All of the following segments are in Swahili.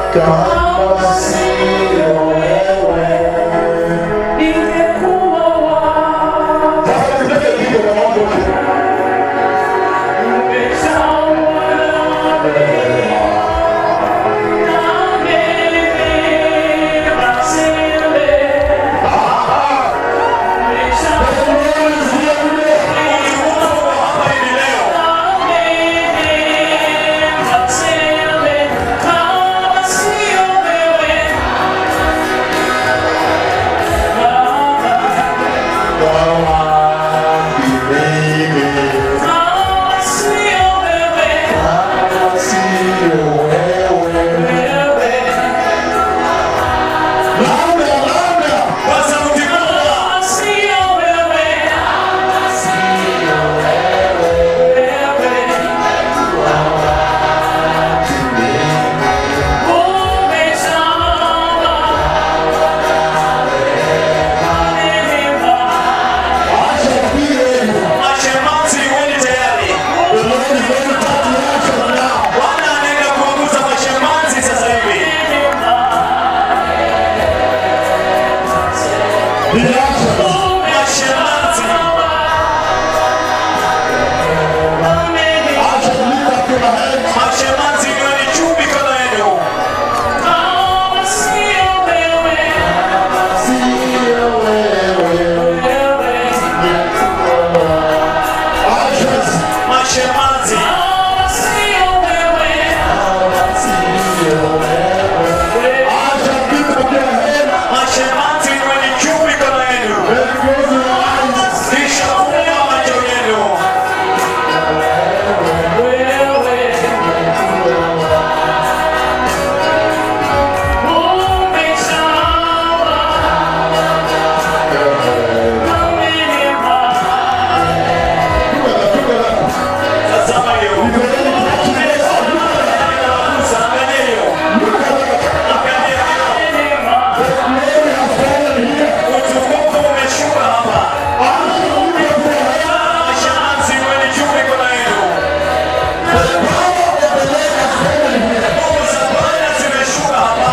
kama sio wewe. ningekuwa wapi? Sasa tupige pigo kwa mambo tu. Mashemasi weni tayari. Bwana anaenda kuongoza mashemasi sasa hivi. Mashemasi. Mashemasi weni juu mikono yenu. Mashemasi. Mashemasi weni juu mikono yenu. Kisha fungua macho yenu. Tazama hiyo. Angalia hiyo. Angalia hiyo. Utukufu umeshuka hapa. Mashemasi weni juu mikono yenu. Nguvu za Bwana zimeshuka hapa.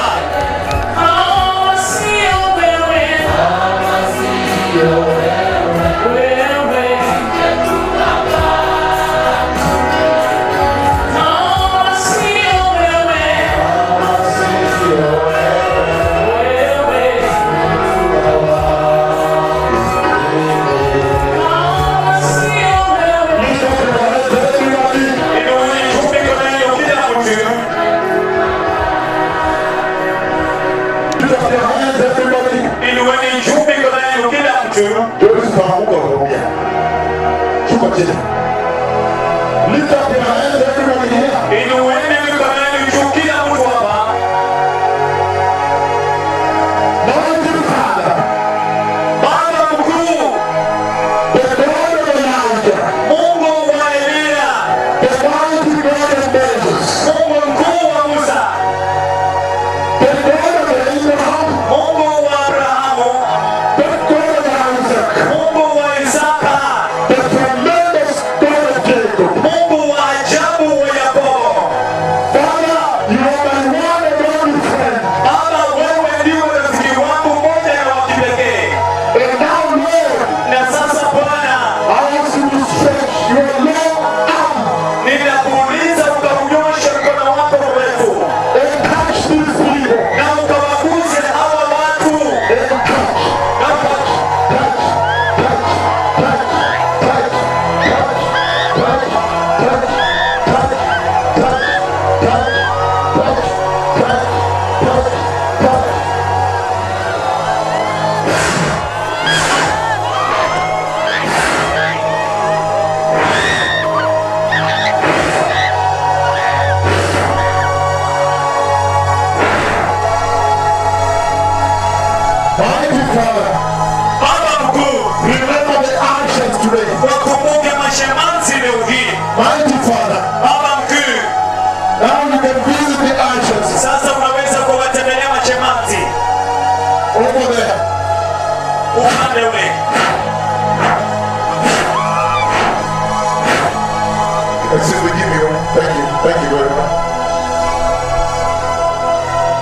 Inueni juu mikono yenu kila mtu. Inueni juu mikono yenu kila mtu. Lift up your hands, everybody here. Inueni mikono yenu juu kila mtu hapa. Mighty Father, Baba mkuu, the God of Elijah, Mungu wa Elia, the mighty God of Moses, Mungu mkuu wa Musa, the God of Abraham, Mungu wa Abrahamu, the God of Isaac, Mungu wa Isaka, the tremendous God of Jacob. Mungu wa ajabu wa Yakobo. Father, you are my one and only friend. Baba, wewe ndiwe rafiki wangu mmoja na wa kipekee. And now, Lord, Na sasa Bwana, I ask you to stretch your long arm ninakuuliza ukaunyoshe mkono wako mrefu and touch these people. na ukawaguze hawa watu And touch, na uka- touch, touch, touch, touch, touch, touch, touch, touch, touch, touch, touch, touch, touch, touch. Mighty Father, Baba mkuu, remember the actions today. wakumbuke mashemasi leo hii. Mighty Father, Baba mkuu, now you can visit the actions sasa unaweza kuwatembelea mashemasi over there. upande ule. Excuse me, give me one. Thank you. Thank you very much.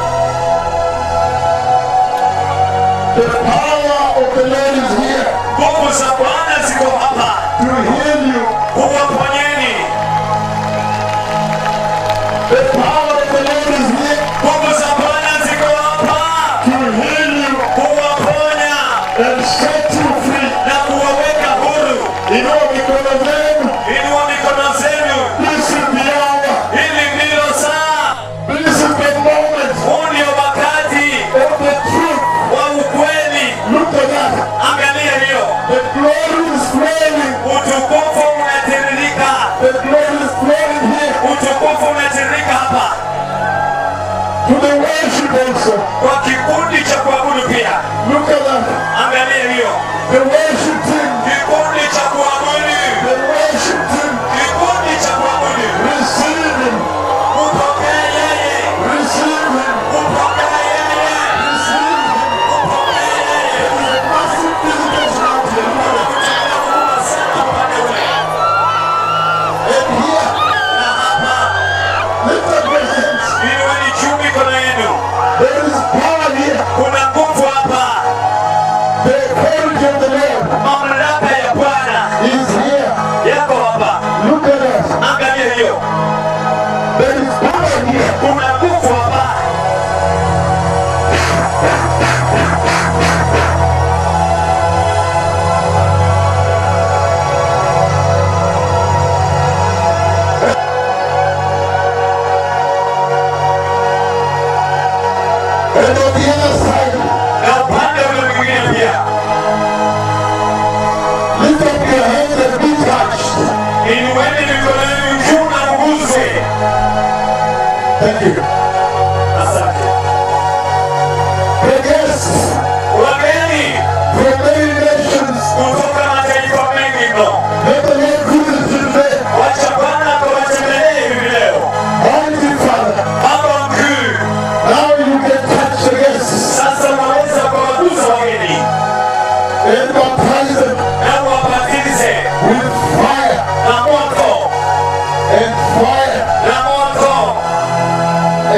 The power of the Lord is here Nguvu za Bwana ziko hapa to heal you kuwaponya and set you free. na kuwaweka huru. Inua mikono zenu. Inua mikono zenu, This is the hour. hili ndilo saa, This is the moment huu ndio wakati of the truth. wa ukweli. Look at that. Angalia hiyo, The glory is flowing. utukufu unatiririka, The glory is flowing here utukufu unatiririka hapa to the worship also. kwa kikundi cha kuabudu pia. Look at that. Angalia hiyo, The worship team. kikundi cha kuabudu, The worship team. kikundi cha kuabudu. Receive him. Upokee yeye, Receive him. upokee yeye, Receive him. upokee yeye. There's a massive visitation out here. Kutenda huruma sana upande ule. And here, Na hapa, lift up your hands. inueni juu mikono yenu. There is power here. Kuna nguvu hapa, The authority of the Lord mamlaka ya Bwana is here. yako hapa. Look at us. Angalia hiyo, There is power here. kuna nguvu hapa. And on the other side, Na upande ule mwingine pia, lift up your hands and be touched. inueni mikono yenu juu na mguse. Thank you. Asante. The guests Wageni from many nations, kutoka mataifa mengi mno, let the Lord visit you today. wacha Bwana akawatembelee hivi leo. Mighty Father, Baba mkuu, now you can touch the guests sasa unaweza kuwagusa wageni and baptize them na kuwabatize with fire na moto and fire na moto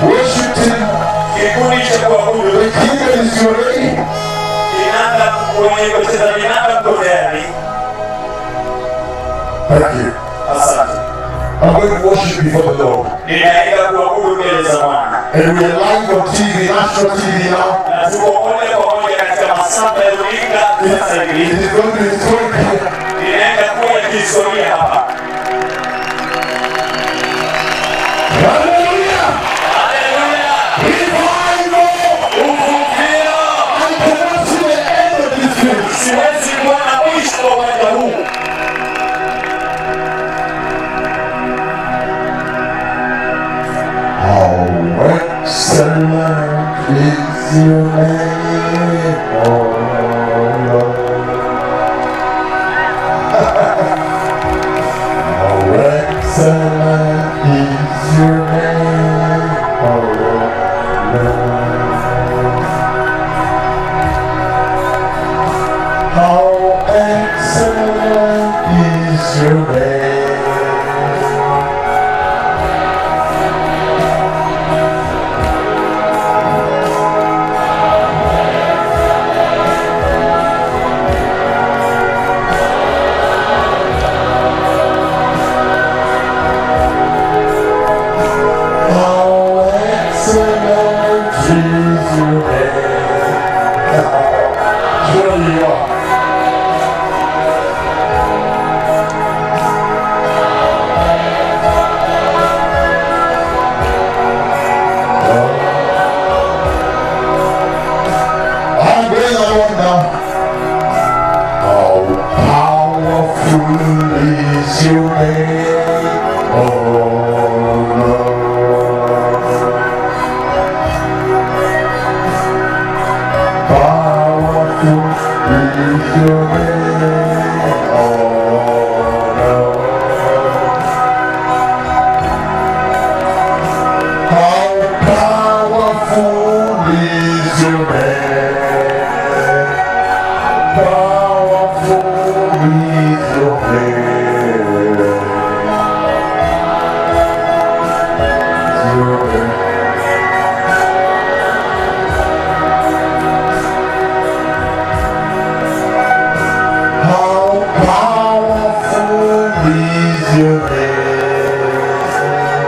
Worship team, kikundi cha kuabudu the kingdom is ready. kinanda, wenye kucheza vinanda mko tayari? Thank you. Asante. I'm going to worship before the Lord. Ninaenda kuabudu mbele za Bwana And we are live on TV, national TV now. na tuko moja kwa moja katika masafa ya runinga sasa It hivi. is going to be historic. Ninaenda kuwa kihistoria hapa. Hallelujah! Haleluya! Revival! Uvuvio! I cannot see the end of this thing. Siwezi kuona mwisho wa uwanja huu. How excellent is your name, oh Lord. How excellent is your name, oh Lord. How excellent is your name. How excellent is your name. Here you are. I'm going along now. How powerful is your name, oh Lord. Powerful is your name, oh Lord. How powerful is your name? Powerful is your name. Your name. How powerful is your name?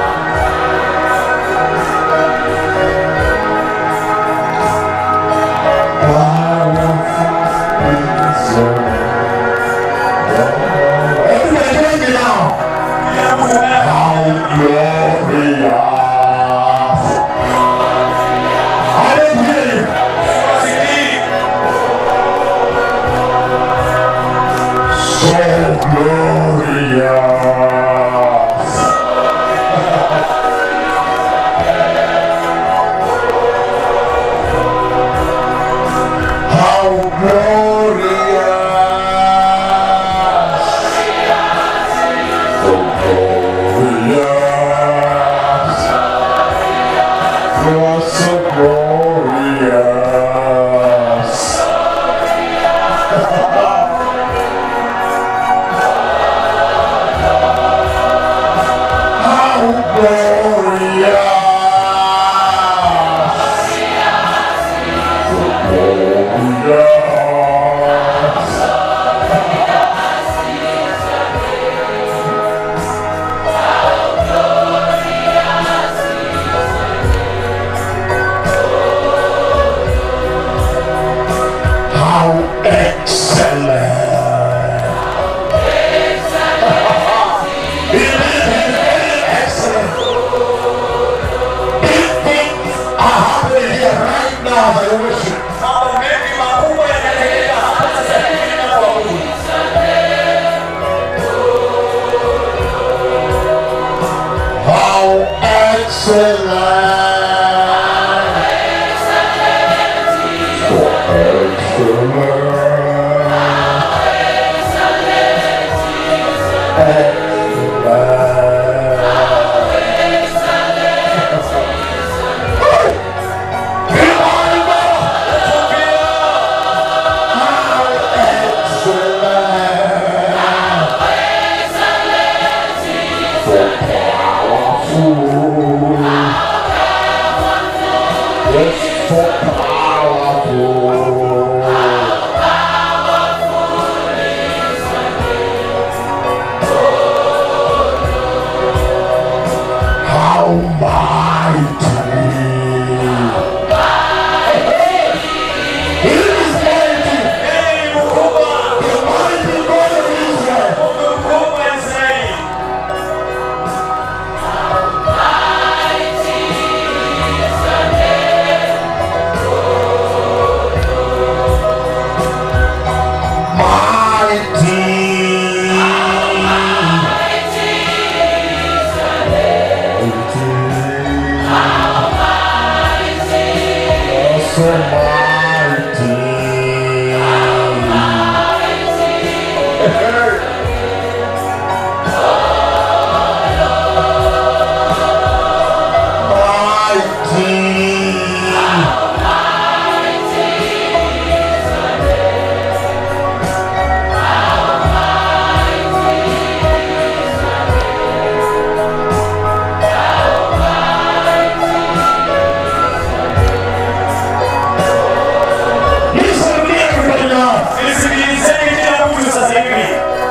Everybody join me now. How glorious. I don't hear you. So glorious. How glorious. So glorious. You're so glorious. How glorious. Glorious. How excellent. It is very excellent. Big things are happening here right now by worship. Mambo mengi makubwa yanatendeka hapa sasa hivi na kuabudu. How excellent. So So powerful. How mighty. He is mighty. Yeye ni mkubwa, The mighty God of Israel. Mungu mkubwa wa Israeli. Listen to me, everybody now. Nisikilizeni kila mtu sasa hivi.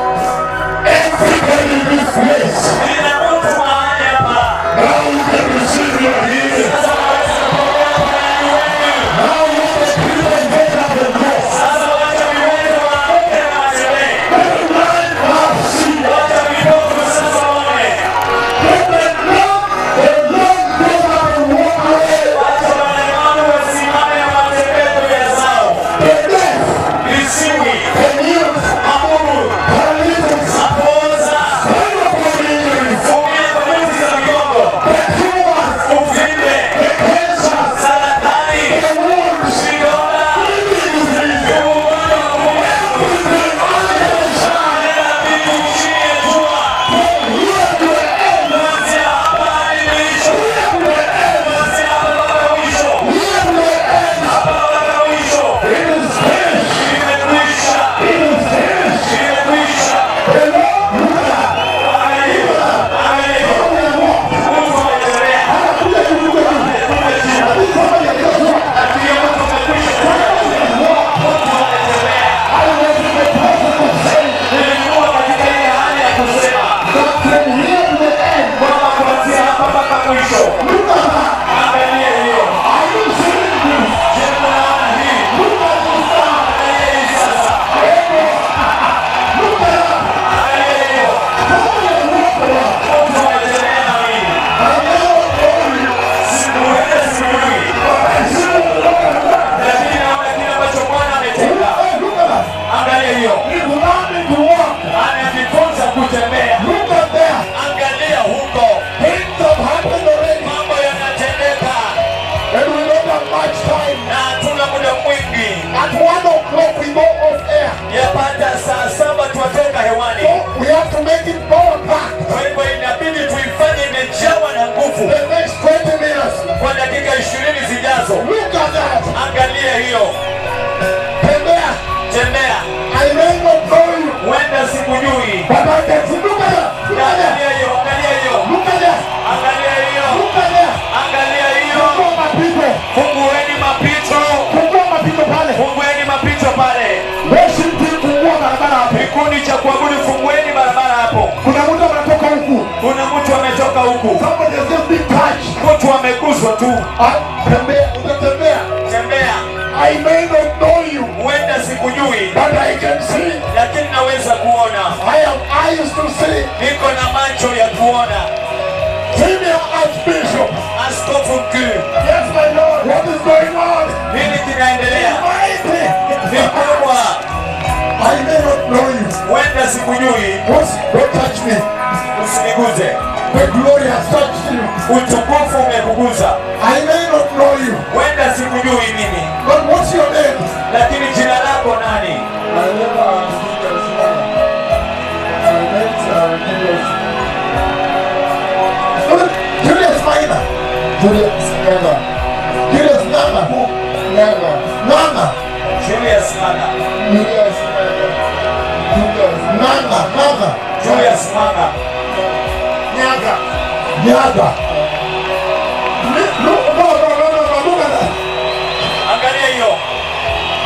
Everybody in this place, Kila mtu mahali hapa. now you can receive your healing. Sasa waweza kupokea uponyaji wenu. Now you can people get up and go. Sasa wacha viwete waamke na watembee. Let blind have seen. Wacha vipofu sasa waone. Let the lame, the lame get up and walk away. Wacha walemavu wasimame na watembee njia zao. The deaf, Visiwi, the mute, mabubu, paralytics, mapooza, spinal injuries, kuumia kwa nyuzi za migongo, the tumors, uvimbe, the cancers, saratani, the wounds, vidonda, kidney disease, ugonjwa wa moyo. everything under the sun. Kila kitu chini ya jua. Here to the end, Kuanzia hapa hadi mwisho. here to the end, Kuanzia hapa mpaka mwisho. here to the end. Hapa mpaka mwisho. It is finished. Imekwisha. It is finished. Imekwisha. The Lord, look at that. Angalia. Angalia. Come and walk. Mungu ametembea. Anakuja kuvuka hivi. Lakini kama ya Yesu, Ndio Mungu amekwisha. Mungu ametembea. I was in the process of saying Nilikuwa katika ile hali ya kusema that from here to the end, kwamba kuanzia hapa mpaka mwisho. look at that. Angalia hiyo. Are you seeing this? Je, mnaona hii? Look at this now. Angalia hii sasa. Look at that. Angalia hiyo. Come and walk around. Mungu ametembea na mimi. I never told you, Sikuenda sijui. but I see what the Lord has done. Lakini naona kile ambacho Bwana ametenda. Hey, look at that. Angalia hiyo. He's learning to walk. Anajifunza kutembea. Look at there. Angalia huko. Things have happened already. Mambo yanatendeka And we don't have much time. na hatuna muda mwingi. At one o'clock we go off air. Yapata saa saba tuwatoka hewani. So we have to make it power packed. Kwa hivyo inabidi tuifanye imejawa na nguvu The next 20 minutes. kwa dakika ishirini zijazo. Look at that. Angalia hiyo, And there. tembea. I may not know you. Huenda sikujui. But I can see. Look at that. Look at that. Angalia hiyo, angalia hiyo, Look at that. angalia hiyo, Look at that. angalia hiyo. Fungua mapito. Fungueni mapito, Fungua mapito pale. fungueni mapito pale. Worship team fungua barabara hapo. Kikundi cha kuabudu, fungueni barabara hapo. Kuna mtu anatoka huku. Kuna mtu ametoka huku, Somebody has just been touched. mtu ameguswa tu. Ah, Tembea, utatembea. Tembea, I may not know you, huenda sikujui, but I can see. lakini naweza kuona. I have eyes to see. Niko na macho ya kuona. Senior Archbishop. Askofu mkuu, Yes, my Lord. What is going on? nini kinaendelea? Mighty. Ni kubwa, I may not know you. huenda sikujui, What's, don't touch me. usiniguze. The glory has touched you. Utukufu umekuguza, I may not know you. huenda sikujui mimi, But what's your name? lakini jina lako nani? My name is Julius Mwana. My name is uh, Julius. Julius Minor. Julius Minor. Julius Nana. Nana. Nana. Julius Manga. Julius Minor. Julius Nana. Nana. Julius Manga. Nyaga. Nyaga. Li- Look, no, no, no, no, no, look at that.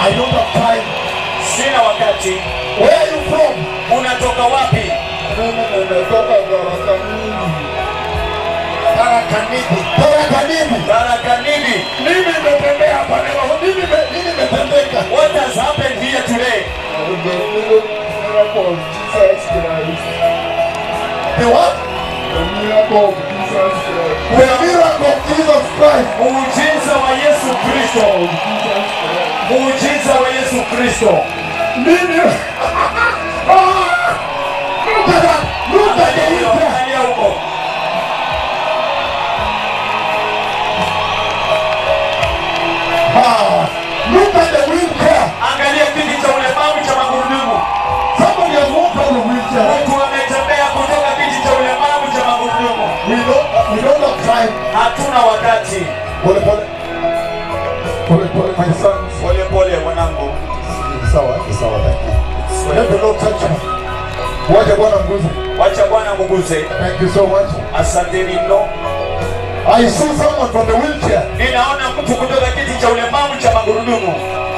I don't have time. sina wakati. Where are you from? Unatoka wapi? Mimi nimetoka Tharaka-Nithi. Tharaka-Nithi. Tharaka-Nithi. Baraka nini? Mimi nimetembea hapa leo. Mimi nime- mimi nimetembeka. What has happened here today? The miracle of Jesus Christ. The what? The miracle of Jesus Christ. The miracle of Jesus Christ. Muujiza wa Yesu Kristo. Of Jesus Christ. Muujiza wa Yesu Kristo. Mimi. Ah! Look at that. Look at the Angalia hiyo, wheelchair. angalia huko. Ah! Look at the wheelchair. Angalia kiti cha ulemavu cha magurudumu. Somebody has walked on the wheelchair. Mtu ametembea kutoka kiti cha ulemavu cha magurudumu. We don't, we don't have time. Hatuna wakati. Pole pole. Pole pole, my sons. Pole pole mwanangu. Ni sawa, ni sawa, thank you. Let the Lord touch you. Wacha Bwana mguze. Wacha Bwana mguze. Thank you so much. Asanteni mno. I see someone from the wheelchair. Ninaona mtu kutoka kiti cha ulemavu cha magurudumu.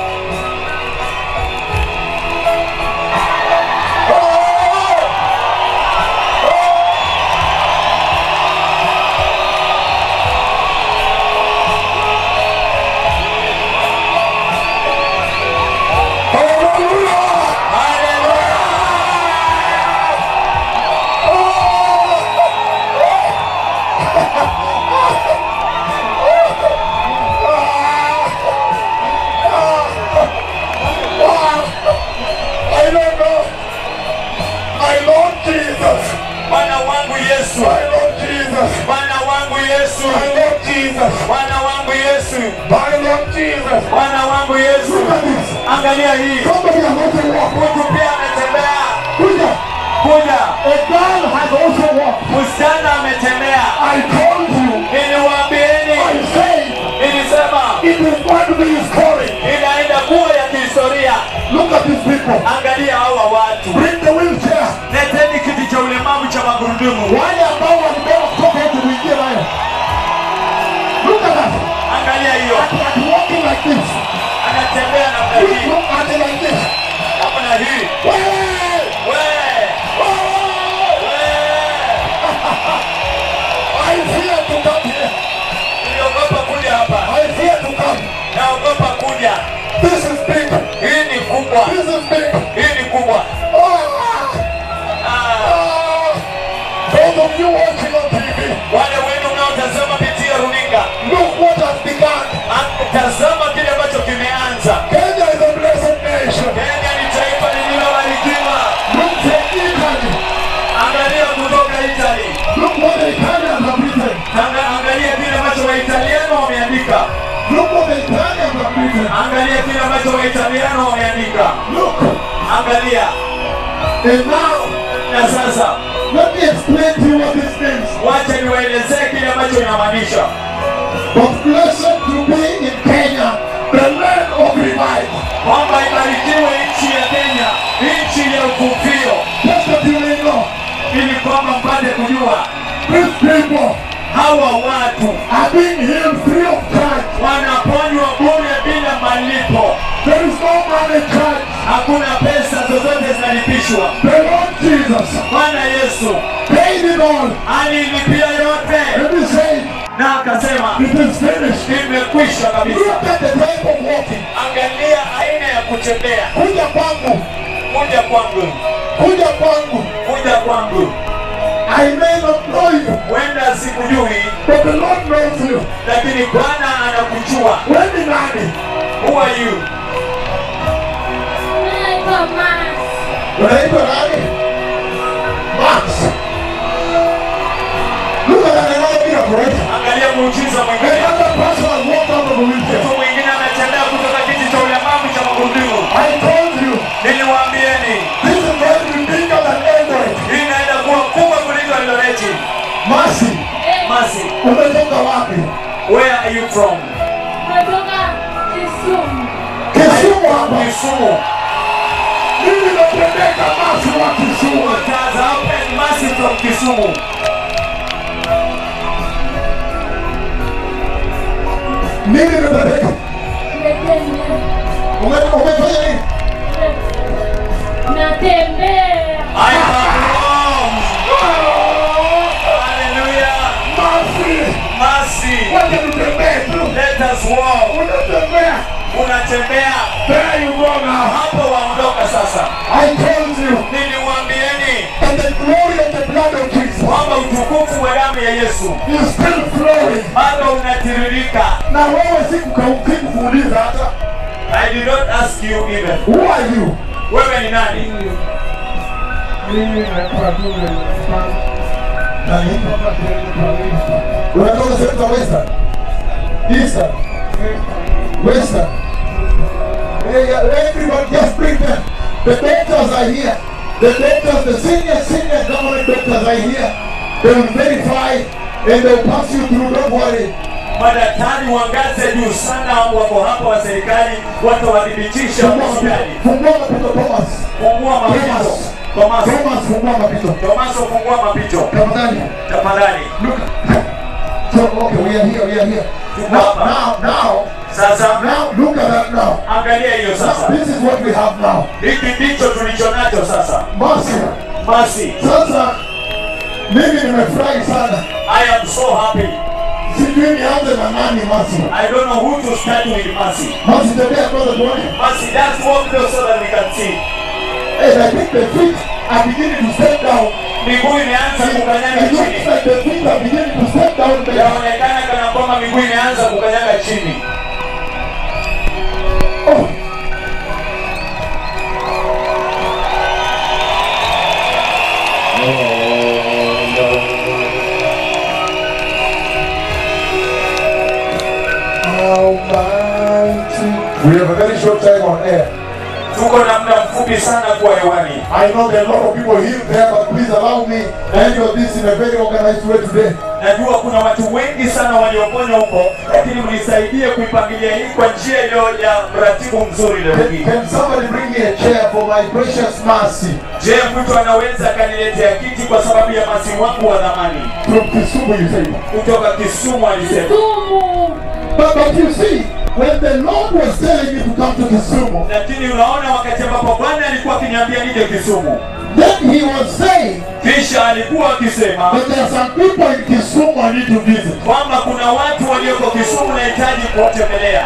Hallelujah! I don't know. My Lord Jesus. Bwana wangu Yesu. My Lord Jesus. Bwana wangu Yesu. My Lord Jesus. Bwana wangu Yesu. My Lord Jesus. Bwana wangu Yesu. Look at this. Angalia hii. Somebody has also walked. Mtu pia ametembea. Kuja. Kuja. A girl has also walked. Msichana ametembea. I told you. Niliwaambieni. I said Nilisema it is going to be historic. inaenda kuwa ya kihistoria. Look at these people. Angalia hawa watu. Bring the wheelchair. Leteni kiti cha ulemavu cha magurudumu. Wale ambao walibeba kutoka huku kuingia nayo. Look at that. Angalia hiyo. At, at walking like this. Anatembea namna Look, hii. look at it like this. Namna hii. Way! We. Oh! We. I fear to come here. Niliogopa kuja hapa. I fear to come. Naogopa kuja. This is big. Hii ni kubwa. This is big. Hii ni kubwa. Oh! Ah, Ah! Those of you watching on TV, wale wenu mnaotazama pitia runinga, look what has begun. ah, tazama kile ambacho kimeanza. Kenya is a blessed nation. Kenya ni taifa lililobarikiwa. Look from Italy. Angalia kutoka Italy. Look what the Italians have written. Anga, angalia kile ambacho Waitaliano wameandika. Look what the Italians have written. Angalia kile ambacho Waitaliano wameandika. Look. Angalia. And now, Na sasa let me explain to you what this means. wacha niwaelezee kile ambacho inamaanisha. But blessed to be in Kenya, the land of revival. Kwamba ibarikiwe nchi ya Kenya, nchi ya uvuvio, Just that you may know, ili kwamba mpate kujua these people hawa watu are being healed free of charge. wanaponywa bure bila malipo. There is no money charge. Hakuna pesa zozote zinalipishwa. The Lord Jesus Bwana Yesu paid it all. alilipia yote And he said, na akasema it is finished. imekwisha kabisa. Look at the type of walking. Angalia aina ya kutembea. Kuja kwangu. Kuja kwangu, Kuja kwangu. kuja kwangu. I may not know you, Wenda sikujui, but the Lord knows you. lakini Bwana anakujua. Wewe ni nani? Who are you? Naitwa Mas. Unaitwa nani? Max. Look at that another miracle, right? Angalia muujiza mwingine. Another person has walked out of a wheelchair. Mtu mwingine ametembea kutoka kiti cha ulemavu cha magurudumu. I told you, Niliwaambieni this is going to be bigger than Eldoret. hii inaenda kuwa kubwa kuliko Eldoreti. Mercy, Masi, umetoka wapi? where are you from? Natoka Kisumu. Kisumu hapa. Kisumu. Mimi napeleka Mercy wa Kisumu. What has happened? Masi from Kisumu. Mimi napeleka Kenya. Ume- Umefanya nini? Natembea. I have roamed. Hallelujah. Basi, Mercy. wacha tutembee tu. Let us walk. Unatembea. Unatembea There you go now. hapo, waondoka sasa. I told you Niliwaambieni that the glory of the blood of Jesus kwamba utukufu wa damu ya Yesu is still flowing. bado unatiririka. Na wewe sikukuuliza hata I did not ask you even. who are you? Wewe ni nani? Mimi naitwa Dume Mfano. Nani? Kutoka sehemu za Unatoka sehemu za Western, Eastern, Western. Hey, uh, everyone, just bring them. The doctors are here. The doctors, the senior, senior government doctors are here. They will verify and they will pass you through. Don't worry. Madaktari wa ngazi ya juu sana wako hapa wa serikali, watawadhibitisha Fungua hospitali. mapito. Fungua mapito, Thomas. Fungua mapito. Thomas. Tomaso, Thomas, fungua mapito. Tomaso, fungua mapito Tafadhali. tafadhali. Look. So, okay, we are here, we are here. Tuko Now, hapa. now, now, Sasa now, look at that now. angalia hiyo sasa, This is what we have now. hiki ndicho tulicho nacho sasa. Mercy. Basi Sasa mimi nimefurahi sana, I am so happy. sijui nianze na nani. Mercy, I don't know who to start with Mercy. Mercy, tembea kwanza tuone. Mercy, just walk close so that we can see. Hey, I think the feet are beginning to step down. Miguu imeanza kukanyaga It looks chini. like the feet are beginning to step down there. Yaonekana kana kwamba miguu imeanza kukanyaga chini. Oh. Almighty. We have a very short time on air. Tuko na muda mfupi sana kuwa hewani. I know there are a lot of people here there, but please allow me to handle this in a very organized way today. Najua kuna watu wengi sana walioponywa huko, lakini mnisaidie kuipangilia hii kwa njia iliyo ya mratibu mzuri leo Can, hii. can somebody bring me a chair for my precious mercy Je, mtu anaweza akaniletea kiti kwa sababu ya masi wangu wa dhamani? from Kisumu, you say? Kutoka Kisumu alisema. Sumu. But, but you see, when the Lord was telling me to come to Kisumu, Lakini unaona, wakati ambapo Bwana alikuwa akiniambia nije Kisumu, then He was saying kisha alikuwa akisema that there are some people in Kisumu I need to visit. kwamba kuna watu walioko Kisumu nahitaji kuwatembelea.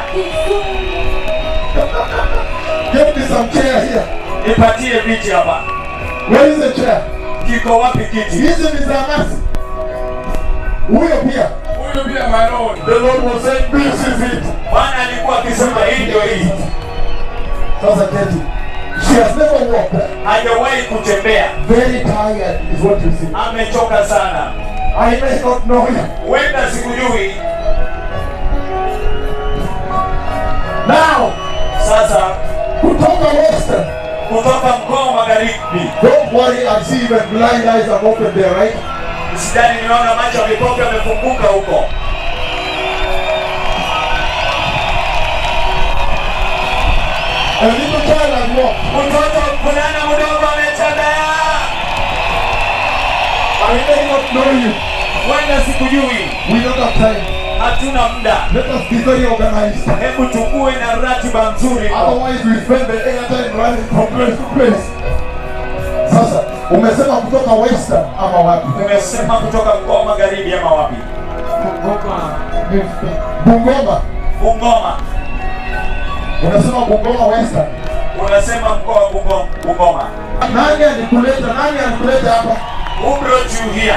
Get me some chair here. Nipatie viti hapa. Where is the chair? Kiko wapi kiti? Hizi ni za mercy. Huyo pia. Huyu pia my lord. The Lord was saying, this is it. Bwana alikuwa akisema hii ndio hii. Sasa keti. She has never walked. Hajawahi kutembea, Very tired is what you see. amechoka sana. I may not know you. Huenda sikujui. Now, Sasa kutoka Western. kutoka mkoa wa magharibi, Don't worry, I see even blind eyes are open there, right? sidani nimeona macho ya vipofu yamefunguka huko. A little child has walked. Mtoto mvulana mdogo ametembea. I may not know you. Huenda sikujui, We don't have time. hatuna muda. Let us be very organized. Hebu tukue na ratiba nzuri. Otherwise we spend the airtime running from place to place. Sasa, umesema kutoka Western ama wapi? Umesema kutoka mkoa wa magharibi ama wapi? Kugoma Houston. Bungoma. Bungoma. Unasema Bungoma Western. Unasema mkoa wa Bungo- Bungoma. Nani alikuleta? Nani alikuleta hapa? Who brought you here?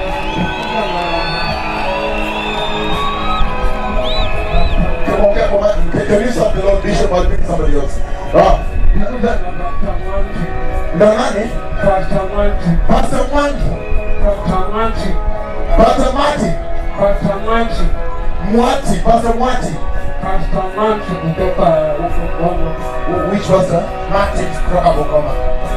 Ongea kwa maji. Can can you stop the Lord Bishop or bring somebody else? Ah. Na- na- Dr. Mwangi. Na nani? Pastor Mwangi. Pastor Mwangi. Dr. Mwangi. Pastor Mati. Pastor Mwangi. Mwati. Pastor Mwati. Pastor Mwangi kutoka huko Bongo. Which pastor? Mati kutoka Bungoma.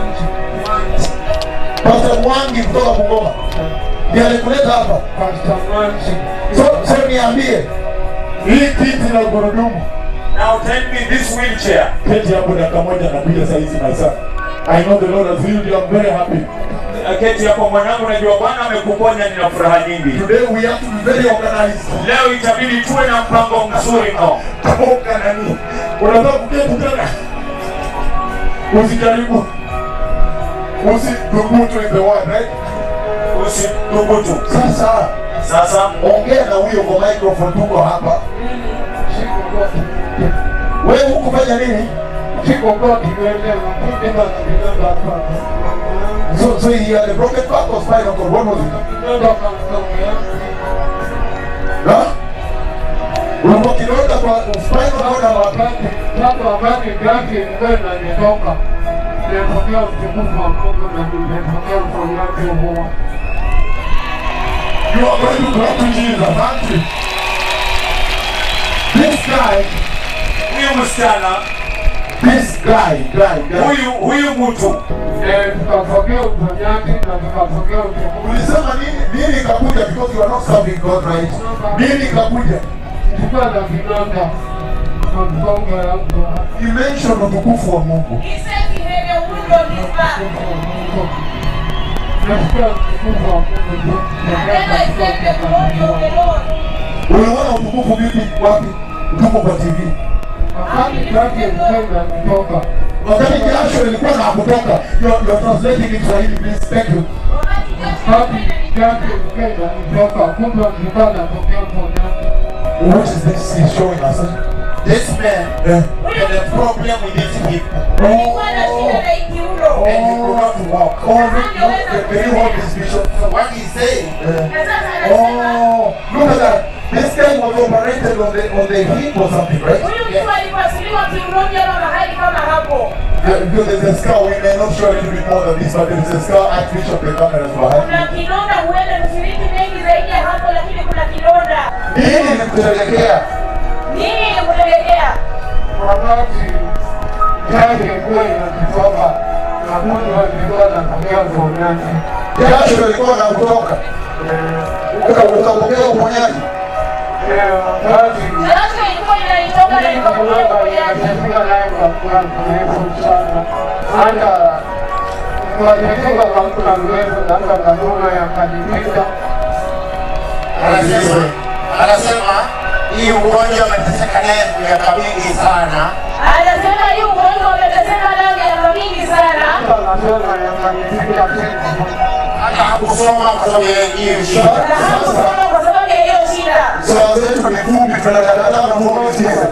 Pastor Mwangi kutoka Bungoma. Ndiye alikuleta hapa. Pastor Mwangi. So, so niambie. Hii kiti na gurudumu. Now tell me this wheelchair. Keti hapo dakika moja napiga saizi my son. I know the Lord has healed you. I'm very happy. keti hapo mwanangu, najua Bwana amekuponya, nina furaha nyingi. Today we have to be very organized. Leo itabidi tuwe na mpango mzuri mno. Toka nani? Unataka kuketi tena? Usijaribu. Usidhubutu in the word, right? Usidhubutu. Sasa Sasa ongea na huyo kwa microphone, tuko hapa. Siko goti. Wewe hukufanya nini? Siko goti niende mkundi na kidonda hapa. So, so he had a broken back or spinal cord. What was it? Kidonda kanitokea. Huh? Ulikuwa kidonda kwa spinal cord Sasa ama wapi? wakati sasa wakati gati ilikuwa inanitoka. Nilipokea utukufu wa Mungu na nilipokea uponyaji huo. You are going to clap to Jesus, aren't you? This guy, huyu msichana, this guy, guy, guy. huyu huyu mtu Eh, tukapokea uponyaji na tukapokea utukufu. Ulisema nini? Nini ikakuja because you are not serving God right? Nini ikakuja? Nilikuwa na kidonda kwa mgongo yangu. You mentioned utukufu wa Mungu. He said he had a wound on his back. Nasikia utukufu wa Mungu. And then I said the glory of the Lord. Uliona utukufu vipi? Wapi? Utukufu kwa TV. Wakati gati ilikuwa inanitoka. Wakati jasho ilikuwa na kutoka. You are, you are translating in Swahili, please. Thank you. Wakati Wakati gati ilikuwa inanitoka, kumbe nilikuwa natokea uponyaji. What is this he's showing us? This man Yeah. had a problem with his hip alikuwa na shida na ikiuno. and he could not walk. Oh, look, look, can you hold this vision? So what he's saying, Yeah. Na sasa anasema Oh, look at that. This guy was operated on the on the hip or something, right? huyu mtu alipasuliwa kiunoni ama mahali kama hapo. Yeah, because there's a scar. We may not show a little bit more than this, but there's a scar. I switch up the cameras behind. Kuna kidonda, huenda mshiriki mengi zaidi ya hapo, lakini kuna kidonda. Nini ilikupelekea? Nini ilikupelekea? Wakati gati ilikuwa inanitoka, na kumbe nilikuwa natokea uponyaji. Jasho lilikuwa na kutoka. Uka- Ukapokea uponyaji. Eh, wakati Jasho ilikuwa inanitoka na nikapokea uponyaji. anasema anasema hii ugonjwa ameteseka naye miaka mingi sana, Anasema hii ugonjwa umeteseka nayo miaka mingi sana. hata hakusoma kwa sababu ya hiyo Na shida. hakusoma kwa sababu ya hiyo shida. Swala zetu ni fupi, tunakataa Mungu isiwe.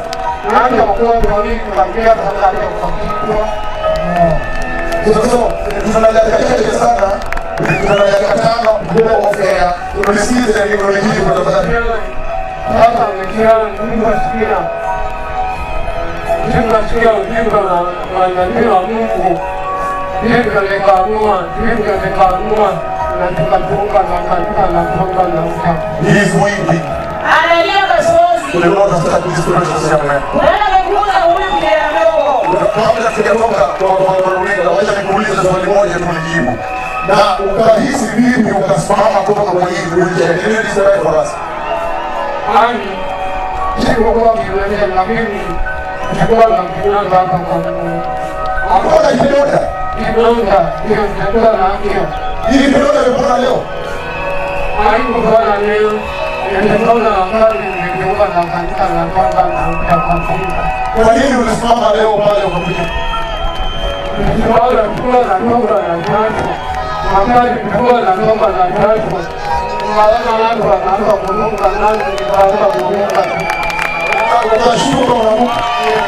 Sasa tuna dakika chache sana, tuna dakika tano kuongea. Tulisikize neurolojia kwa tafadhali. Sasa nikiwa nimesikia nikasikia ujinga na manabii wa Mungu, hivyo nikaamua, hivyo nikaamua na tukatoka na kanisa na kuomba na mta. He is windy. Analia machozi. Uliona sasa kujifunza sasa wewe. Unaenda kumkuza huyu kijana mdogo. Kabla sijatoka kwa kwa runinga, wacha nikuulize swali moja tu nijibu. Na ukahisi vipi ukasimama kutoka kwenye hii wheelchair? Can you describe for us? Yaani sikuwa kiwete, lakini sikuwa na kinanda hapa kwa Mungu. Hakuna kidonda. Kinanda ndio nitakuwa na hiyo. Hii kidonda imepona leo. Haikufanya leo, nilikuwa wakati nilikuwa na kanisa na kwamba na mtakatifu. Kwa nini ulisimama leo pale ukakuja? Nilikuwa kuwa na toka na tatu. Wakati nilikuwa na toka na tatu. Naona watu wanaanza kuruka nani nikaanza kuruka. Unashukuru na Mungu.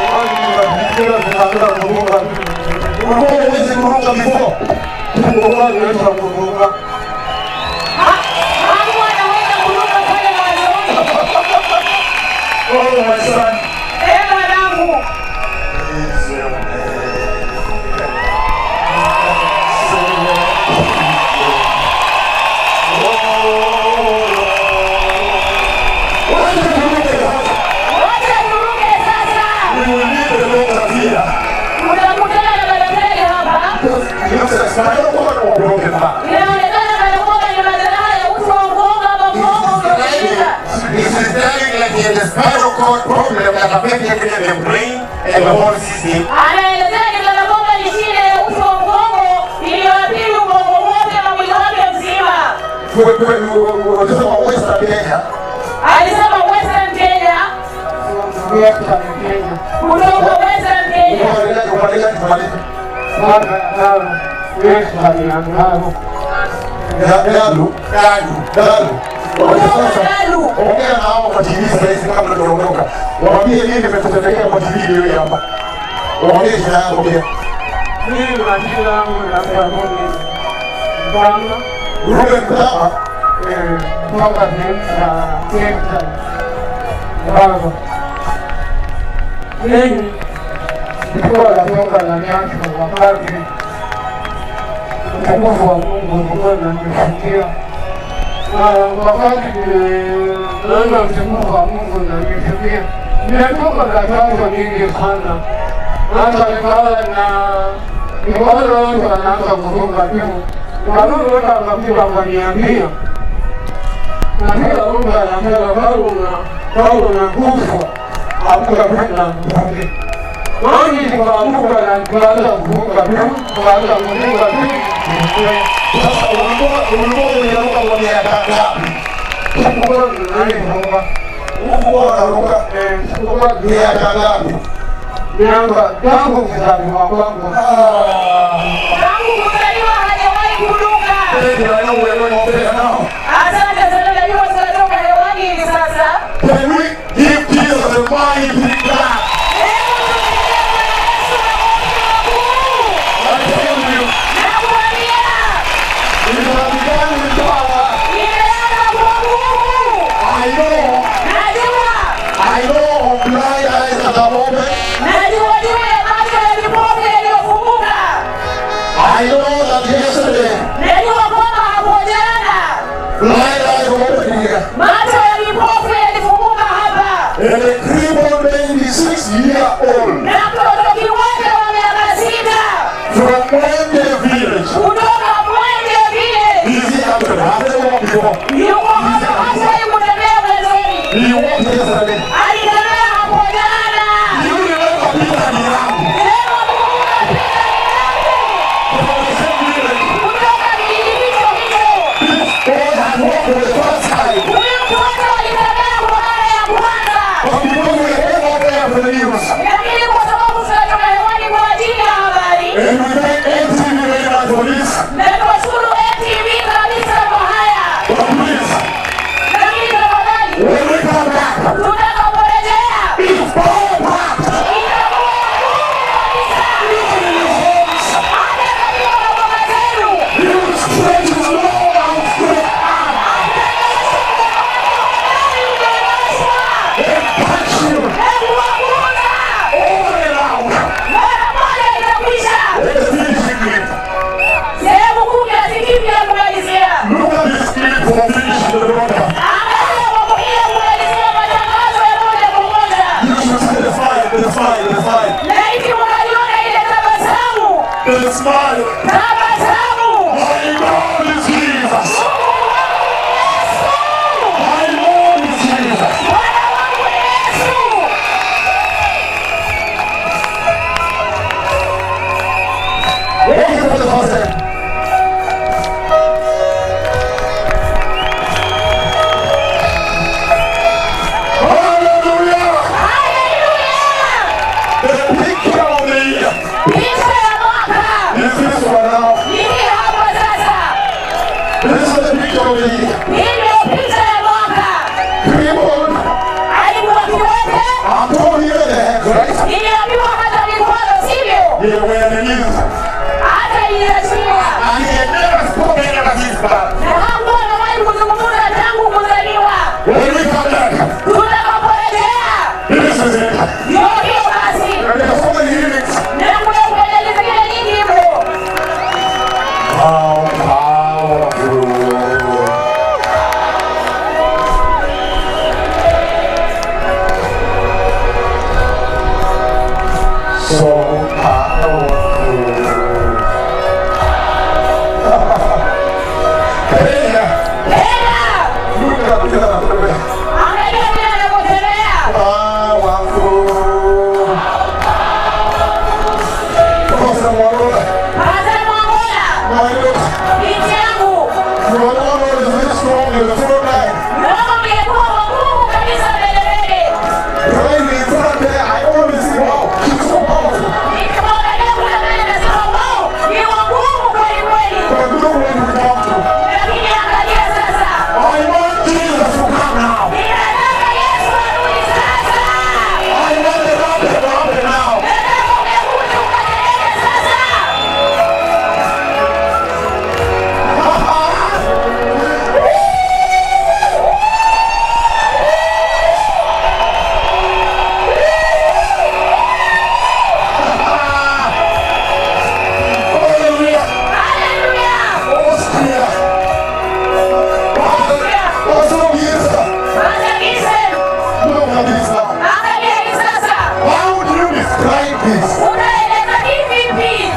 Ulikuwa huwezi kuruka before. Hakuwa anaweza kuruka pale mwanzoni. oh my son, Eh, mwanangu. Wacha turuke sasa. Tunakutana na madaktari hapa. Inaonekana anakuwa na madhara ya uti wa mgongo ama mgongo umevunjika. This is telling like he had a spinal cord problem that affected the brain and the whole system. Anaelezea ni kana kwamba ni shida ya uti wa mgongo iliyoathiri ubongo wote na mwili wanasema Western Kenya. alisema Western Kenya, Western Kenya. kutoka Western Kenya. Upande gani? Upande gani tumalize? Baba Ngalo, Western ya Ngalo. Ya- Galu. Galu. Galu. Wacha sasa. Galu. Ongea na hao kwa TV sasa hivi kabla tujaondoka. Waambie nini kimetutendekea kwa TV hiyo hapa. Waambie shida yako pia. Mimi majina yangu naitwa Rudi Mbanga, Ruben Kutama. eh, kutoka sehemu za Western Ngalo. Mimi nilikuwa natoka na nyasho wakati utukufu wa Mungu ulikuwa unanifikia. Na wakati niliona utukufu wa Mungu unanifikia, nimetoka na chanzo nyingi sana. Hata nikawa na nikaona watu wanaanza kufunga juu, nikarudi watu wakakuja wakaniambia, na kila mtu anasema Paulo na Paulo na kufa hakutapenda mvuke. Nani tukaamuka na tukaanza kufunga tu, tukaanza kufunga tu. Sasa ulikuwa ulikuwa unaruka kwa miaka ngapi? Sikuwa tunaifunga, Ulikuwa unaruka eh, sikuwa miaka ngapi? miaka tangu kuzaliwa kwangu. Tangu kuzaliwa hajawahi kuruka. Asante sana, najua tunatoka hewani hivi sasa. Can we give Jesus a mighty clap? I tell you, Nakwambia, it has begun with power. imeanza kwa nguvu. I know, Najua, I know of blind eyes at the moment. najua juu ya macho ya vipofu yaliyofunguka. I know that yesterday, Najua kwamba hapo jana blind eyes were opened here. macho ya vipofu yalifunguka hapa, And a crippled baby, six year old, na mtoto kiwete wa miaka sita from Mwende village. kutoka Mwenge vile Is he after Has he walked before? yuko hapa hasa kutembea mwanzoni. He walked yesterday. Alitembea hapo jana. You remember Peter Mirangu Leo Mungu from the same village. kutoka kijiji hicho hicho. God has walked for the first time. Huyu mtoto alitembea kwa mara ya kwanza. But because we came out there for the news, Lakini kwa sababu tunatoka hewani kwa ajili ya habari and we thank MTV very much for this. na tunashukuru ATV kabisa kwa haya. But please, Lakini tafadhali when we come back, tutakaporejea it's power packed. itakuwa ngumu kabisa. Hata katika maboma zenu You stretch his long outstretched arm and touch you all around. Let the finishing clip. Look at this clip for finishing the broadcast. You should see the smile, the smile, the smile. The smile. My Lord is Jesus. My Lord is Jesus. What is for the first time? Hallelujah! The picture of the year is this one now. This is the picture of the year. Crippled. I'm told here the hands, right? Niliambiwa hata mikono sivyo, They were the knees. hata iliachiwa And he had never spoken ever since that. na hakuwa amewahi kuzungumza tangu kuzaliwa. When we come back, Tutakaporejea this is it. ndio hiyo basi, And there are so many lyrics. na kuna kueleza zingine nyingi mno. How powerful. So powerful. Kenya, Tena look at this. angalia vile anavyotembea, Powerful. this? utaeleza hivi vipi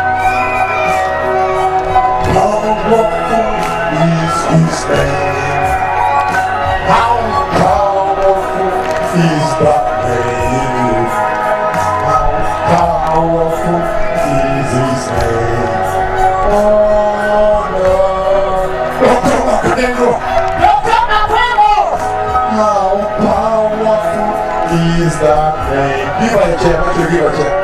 Powerful is his name. How powerful is that name? How powerful is his name? Oh Lord. Dr. Makengo, Dr. Makwemo how powerful is that name? Give her a chair, make sure you give her a chair.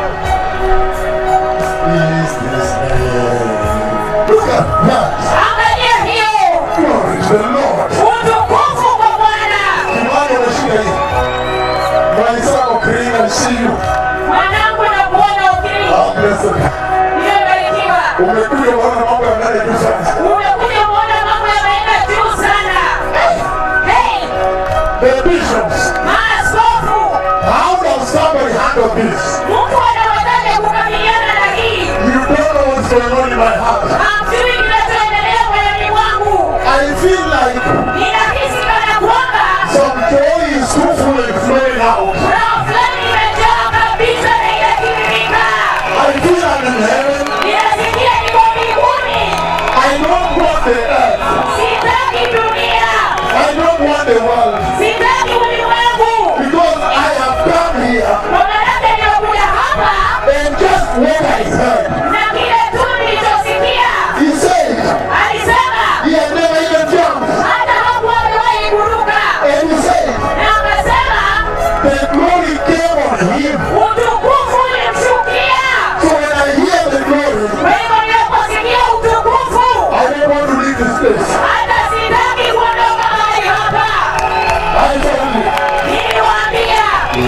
Is this name? Look at that. angalia hiyo Glory to the Lord. utukufu kwa Bwana Kimani unashika hii. Mwenzako Karina, I see you. mwanangu na kuona ukiri Ah, blessed. nimebarikiwa Umekuja kuona mambo yanaenda juu sana. umekuja kuona mambo yameenda juu sana hey The bishops, maaskofu how does somebody handle this? mtu anawezaje kukabiliana na hii You don't know what's going on in my heart. hamjui kinachoendelea moyoni mwangu I feel like ninahisi kana kwamba some joy is too full and flowing out. roho fulani imejaa kabisa na inatiririka I feel I'm in heaven. ninasikia niko mbinguni I don't want the earth. sitaki dunia I don't want the world. sitaki ulimwengu Because I have come here kwa maanake nimekuja hapa and just what I heard. na kile tu nilichosikia He said alisema he had never even jumped. hata hakuwa amewahi kuruka And he said na akasema the glory came on him. utukufu ulimshukia So when I hear the glory, kwa hivyo ninaposikia utukufu I don't want to leave this place. hata sitaki kuondoka mahali hapa I told you. niliwaambia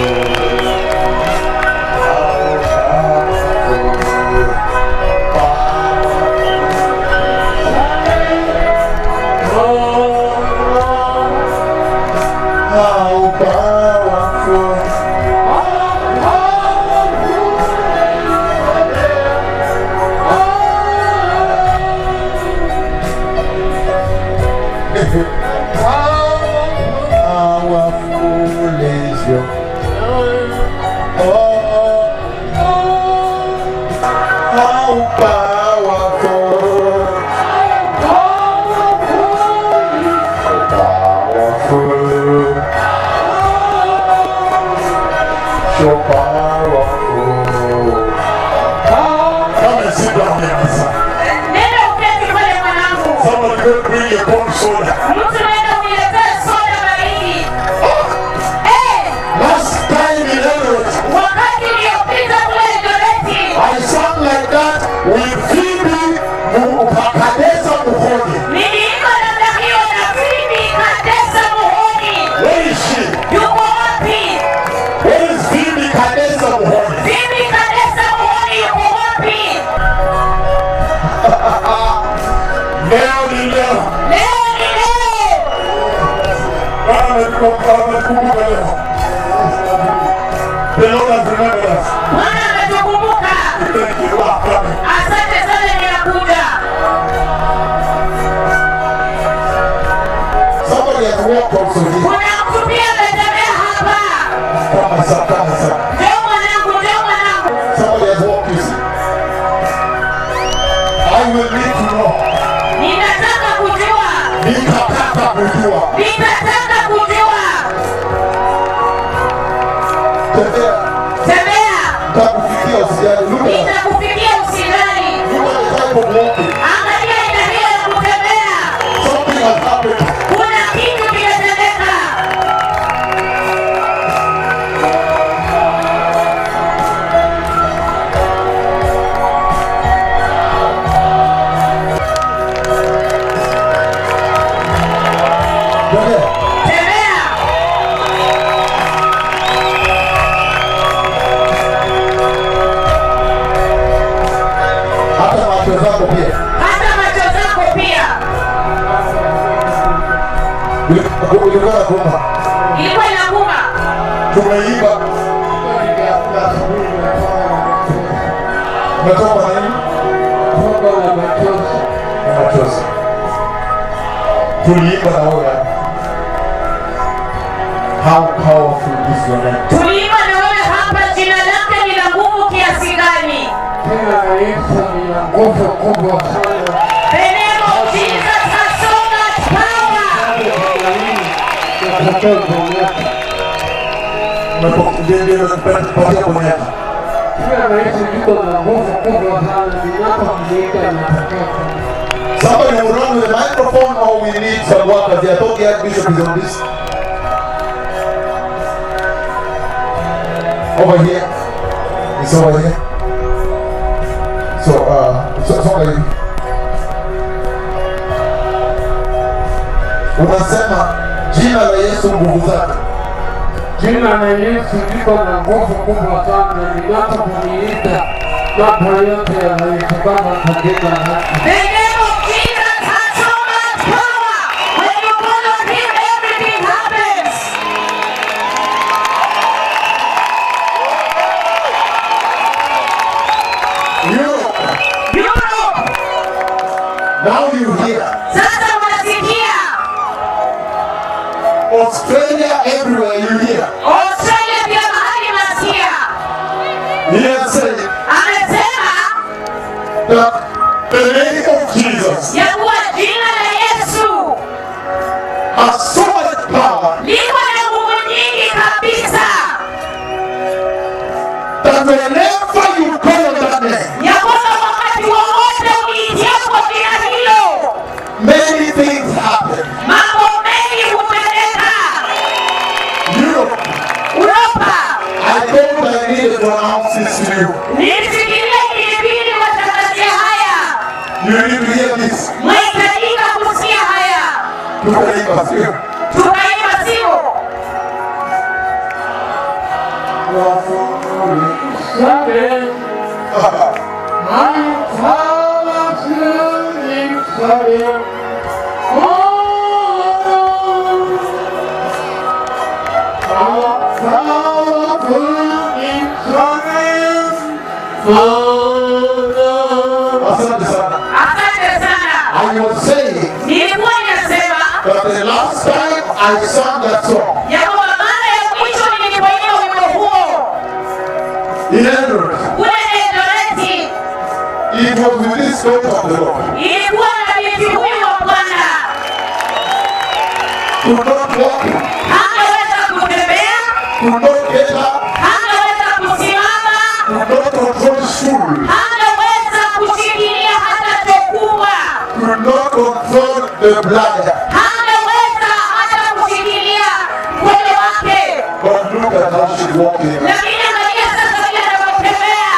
How powerful. Powerful is your oh, how powerful. Powerful. So powerful. Come and sit down here, my son. nenda uketi pale mwanangu Someone go bring your cold soda. mtu nenda uniletee soda baridi Eh, Last time in Elliot, wakati iliyopita kule Eldoret I sang like that with Phoebe Kadesa Muhoni. niliimba namna hiyo na Phoebe Kadesa Muhoni Where is she? yuko wapi Where is Phoebe Kadesa Muhoni? Phoebe Kadesa Muhoni yuko wapi Leo ni leo. leo ni leo Bwana ametukumbuka ametukumbuka leo. The Lord has remembered us. Bwana ametukumbuka Thank you. Ah, coming. asante sana ninakuja Somebody has walked also here. kuna mtu pia ametembea hapa Come, my son, come, my son. ndio mwanangu ndio mwanangu Somebody has walked you see. I will need to know. ninataka kujua Nitataka kujua. ninataka kujua Tembea. tembea Takufikia usijali. Look at nitakufikia usidhani look at the type of walking. angalia aina hiyo ya kutembea Something has happened. kuna kitu kimetendeka Tembea. tembea Hata macho zako pia. hata macho zako pia Ulikuwa na kumba. ilikuwa inauma Tumeiba. Umetoka na nini? Na machozi. Tuliimba na wewe hapa. How powerful is your name? tuliimba na wewe hapa jina lake ni la Yesu lina nguvu kubwa sana. The name of Jesus has so much power. Nataka kuonyesha Umepatia kuonyesha. Jina la Yesu liko na nguvu kubwa sana, ninapomwita natokea kuonyesha. Somebody will run with the microphone or we need some workers. They are talking Archbishop is on this. Over here. It's over here. So, uh, so, songa hivi. Unasema jina la Yesu nguvu zake. Jina la Yesu liko na nguvu kubwa sana, ninapomwita mambo yote yanawezekana kwa jina lake. The name of Jesus has so much power. When you call on Him, everything happens. Europe. Europe, Now you hear. sasa unasikia. Australia everywhere you hear. Australia pia mahali nasikia. He has said Amesema that the name of Jesus ya kuwa jina la Yesu has so much power liko na nguvu nyingi kabisa, that whenever you call on that name, ya kwamba wakati wowote uliitiapo jina hilo many things happen. mambo mengi hutendeka. Europe, Uropa, I thought I needed to announce this to you. nisikilie ilibidi watangazie haya, You need to hear this. mwahitajika kusikia haya. Tukaimba sio? Tukaimba sio? Seven. I'm falling seven. Oh, I'm falling seven. Oh, Asante sana. Asante sana. I was saying Nilikuwa ninasema that the last time I sang that song ya kwamba mara ya mwisho nilipoimba wimbo huo in Eldoret, kule Eldoret it was with this spirit of the Lord. ilikuwa na binti huyu wa Bwana Could not walk, hangeweza kutembea, could not get up, hangeweza kusimama, could not control stool, hangeweza kushikilia hata chokubwa, could not control the bladder. hangeweza hata kushikilia mwili wake. But look at how she's walking. Lakini angalia sasa vile anavyotembea.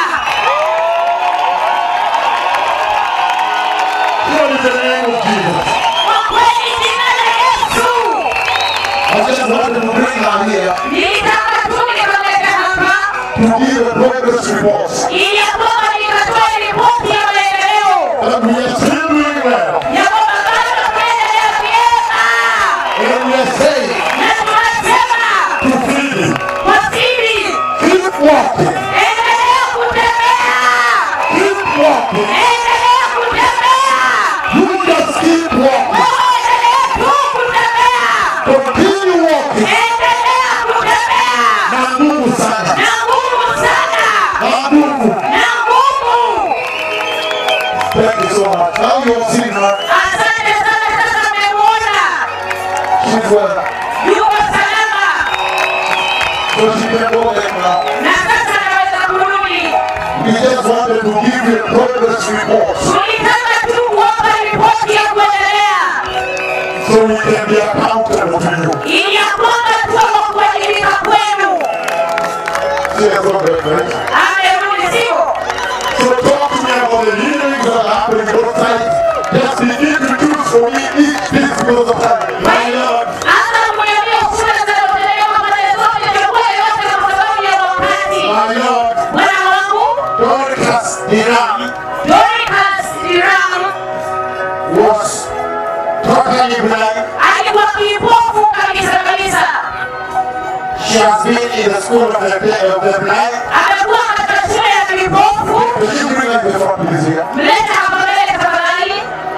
What is the name of Jesus? Kwa kweli jina la Yesu I just wanted to bring her here nilitaka tu nikamlete hapa to give a progress report ili ya kwamba nikatoe ripoti ya maendeleo that we are still doing well. ya kwamba bado tunaendelea vyema, And we are saying na tunasema to Philly, kwa siri, keep walking, endelea kutembea, keep walking. endelea kutembea, You just keep walking. wewe endelea tu kutembea, Continue walking. endelea kutembea Na nguvu sana. na nguvu sana, Na nguvu. na nguvu. Thank you so much. Now you have seen her. Asante sana, sasa mmemwona She's well. yuko salama So she can go there now. na sasa anaweza kurudi. We just wanted to give you a progress report Tulitaka tu kuwapa ripoti ya kuendelea so we can be accountable to you. ili ya kwamba tuwe kwa kuwajibika kwenu. She has got that right. Amerudi, sio? So talk to me about the healings that are happening both sides. Just begin to choose for me each piece because of that. My Lord, Hata kuniambia shule zinazopeleka pande zote, chagua yote kwa sababu ya wakati. my Lord, Bwana wangu Dorcas Iran Dorcas Iram was totally blind. alikuwa kipofu kabisa kabisa, She has been in the school of the, of the blind. amekuwa katika shule ya vipofu. Will you bring us the front, please, here? Mlete hapa mbele tafadhali.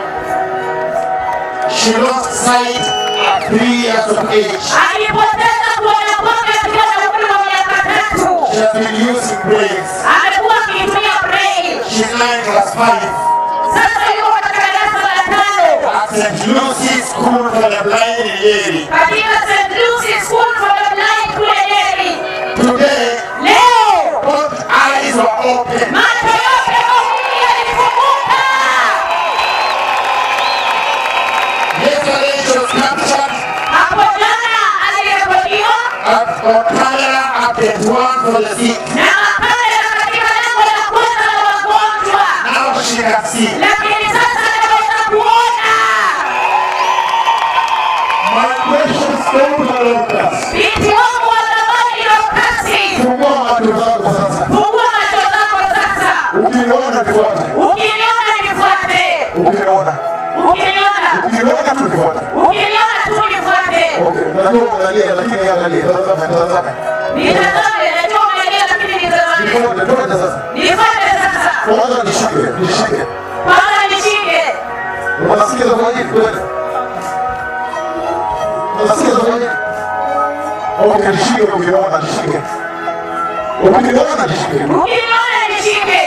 She lost sight at three years of age. Alipoteza kuona kwake akiwa na umri wa miaka tatu. She has been using brains. Amekuwa akitumia braille. She learned katika St. Lucy's School for the Blind kule Nyeri. Today, Leo both eyes were open. macho yote mawili yalifunguka. Yesterday, she was captured Hapo jana alirekodiwa at, on camera at the one for the sick. na kamera katika lango la kwanza la wagonjwa, Now she can see. lakini sasa anaweza kuona. My precious daughter Dorcas, Binti wangu wa thamani Dorcas, fungua macho zako sasa. fungua macho zako sasa. Ukiniona nifuate. Ukiniona nifuate, Ukiniona. ukiniona, Ukiniona tu nifuate. ukiniona tu nifuate. Okay, najua unalia lakini angalia. Tazama, tazama. Nitazame, najua umelia, lakini nitazame. Nifuate, nifuate sasa. Nifuate sasa, Kwanza nishike, nishike. kwanza nishike. Unasikia zawadi kweli? Unasikia zawadi? Okay, nishike ukiniona nishike. Ukiniona nishike. Ukiniona nishike.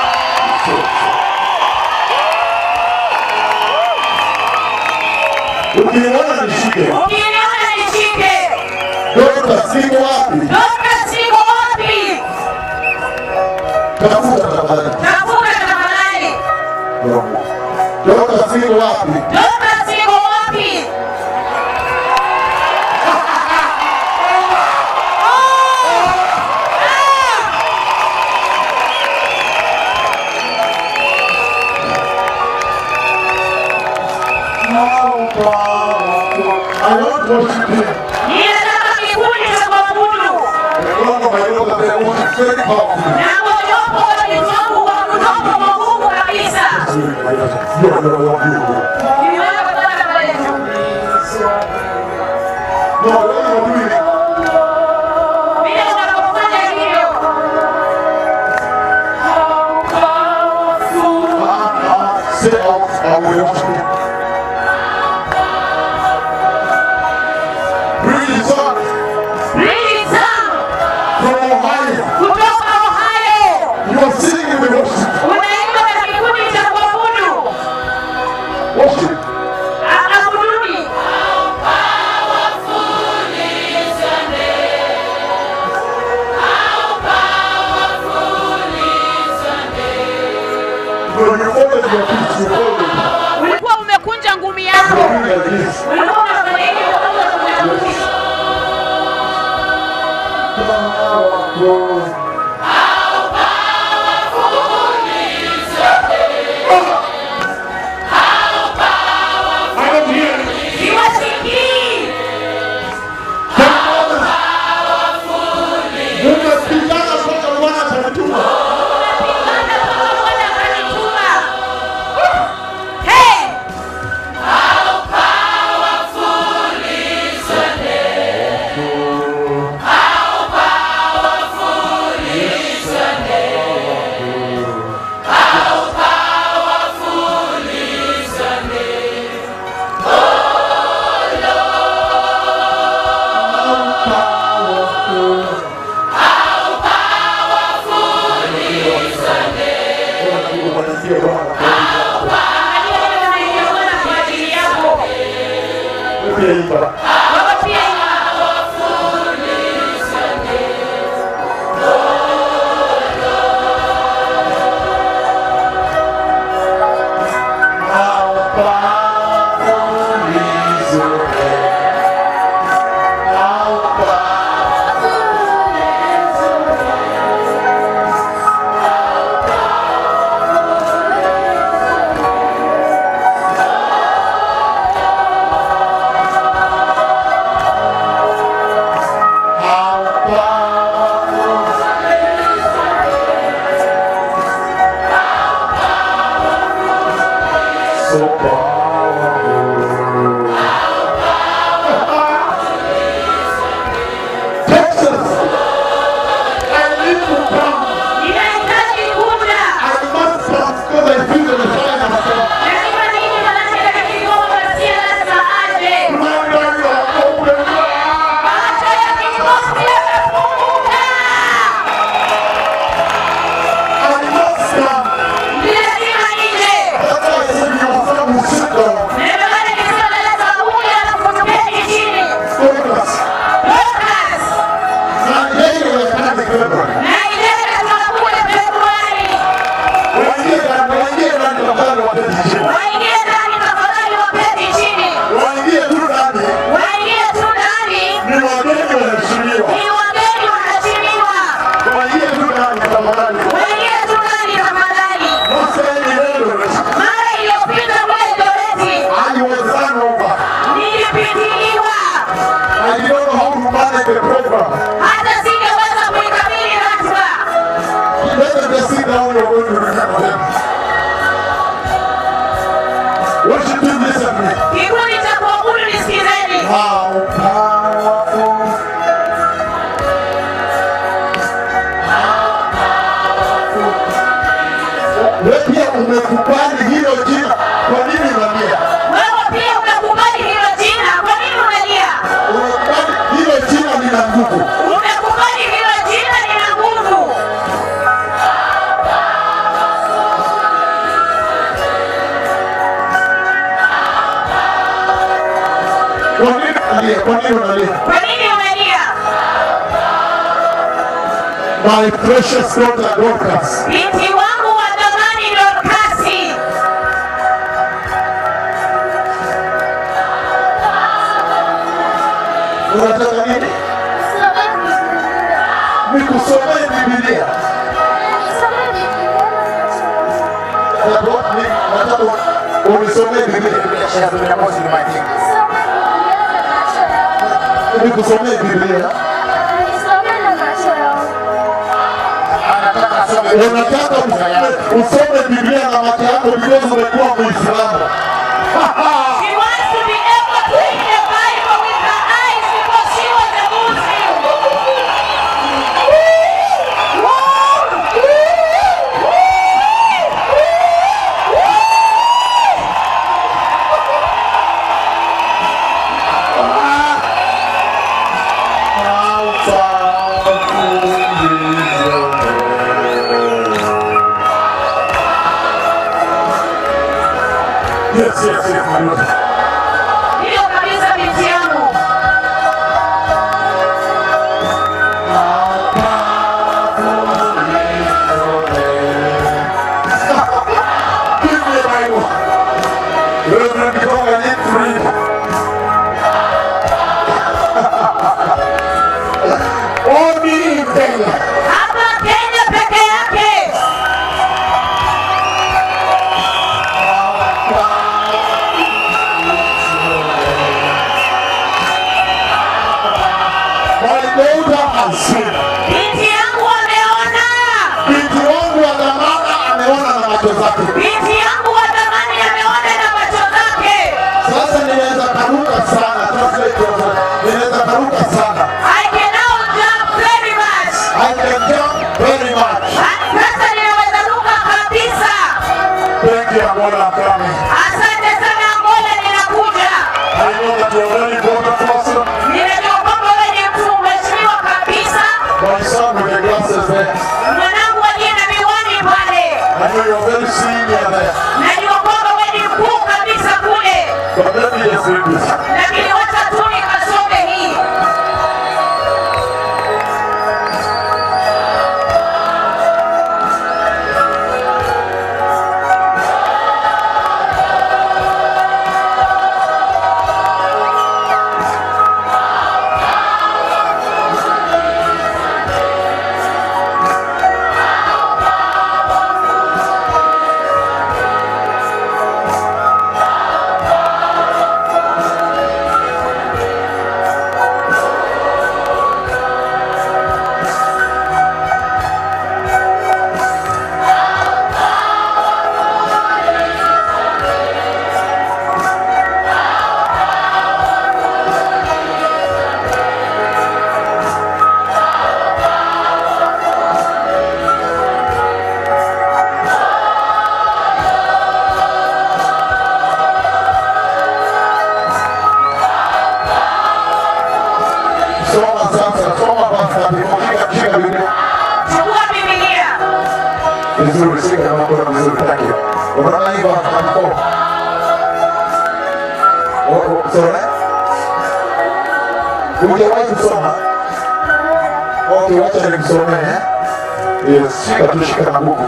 Ukiniona nishike. Ukiniona nishike. Dorcas, siko wapi? Dorcas niko wapi? Tafuta tafadhali. Tafuta tafadhali. Dorcas, siko wapi? Dorcas niko wapi? I want to worship him. Ninataka kikundi cha kuabudu. And one of my daughters, they worship very powerfully. Na mojawapo wa vitu wangu kwa kutoka kwa Mungu kabisa. You are the one you Niliweza kupata pale juu. No, when you are doing it, Vile unapofanya hivyo. say out, I will worship him. Bring it on Really Sam from Ohio. kutoka Ohio. You are singing the worship. Unaimba na kikundi cha kuabudu. Worship. Akabuduni. When you open your feet, you hold it. Ulikuwa umekunja ngumi yako. You do like this. Ulikuwa unafanya hivyo kama umekunja. I don't hear it. Siwasikii. Umepigana mpaka Bwana atanituma. Unapigana kama Bwana akanituma. Hey! Unasikia Bwana. Angalia vile unaiona Bwana kwa ajili yako. Pia imba. Wewe pia ina- So powerful. Texas, I need to come. Ninahitaji kuja. I must come because I feel the Messiah has come. Lazima nije manake katika kigongo Masia lazima aje. My God, you are open. Macho ya kigongo yamefunguka. I must come. Ni lazima nije. That's why I said you are some who sit my precious daughter Dorcas. binti wangu wa dhamani Dorkasi. Unataka nini? Nikusomee Biblia. Nataka ni- nataka unisomee Biblia. She has been opposing my thing. Nikusomee Biblia. Anataka asome Unataka usome- usome Biblia na macho yako because umekuwa Muislamu. She wants to be able to read the Bible with her eyes because she was a Muslim. Yes, yes, yes, my Lord. Hiyo kabisa binti yangu. Give me a Bible. Reverend, because I need to read. Only in Kenya. Hapa Kenya peke yake. My daughter has seen. Binti yangu ameona. Binti wangu wa dhamana ameona na macho zake. Binti yangu wa dhamani ameona na macho zake. Sasa ninaweza karuka sana. Translate yourself. Ninaweza karuka sana. I can now jump very much. I can jump very much. Sasa ninaweza ruka kabisa. Thank you, Angola, I'm coming. Asante sana Angola, ninakuja. I know that you're very important person. Ninajua kwamba wewe ni mtu mheshimiwa kabisa. My son with the glasses there. Mwanangu aliye na miwani pale. I know you're very senior there. Najua kwamba wewe ni mkuu kabisa kule. But let me just read this. Lakini wacha tu nikasome hii. Soma sasa, soma basi, shika shika Biblia. Chukua Biblia. Vizuri, shika na mkono vizuri, thank you. Unaona hivyo hapo? Oh, oh, sorry. Hujawahi kusoma? Okay, wacha nikusomee. eh? Yes, shika tu, shika na buku.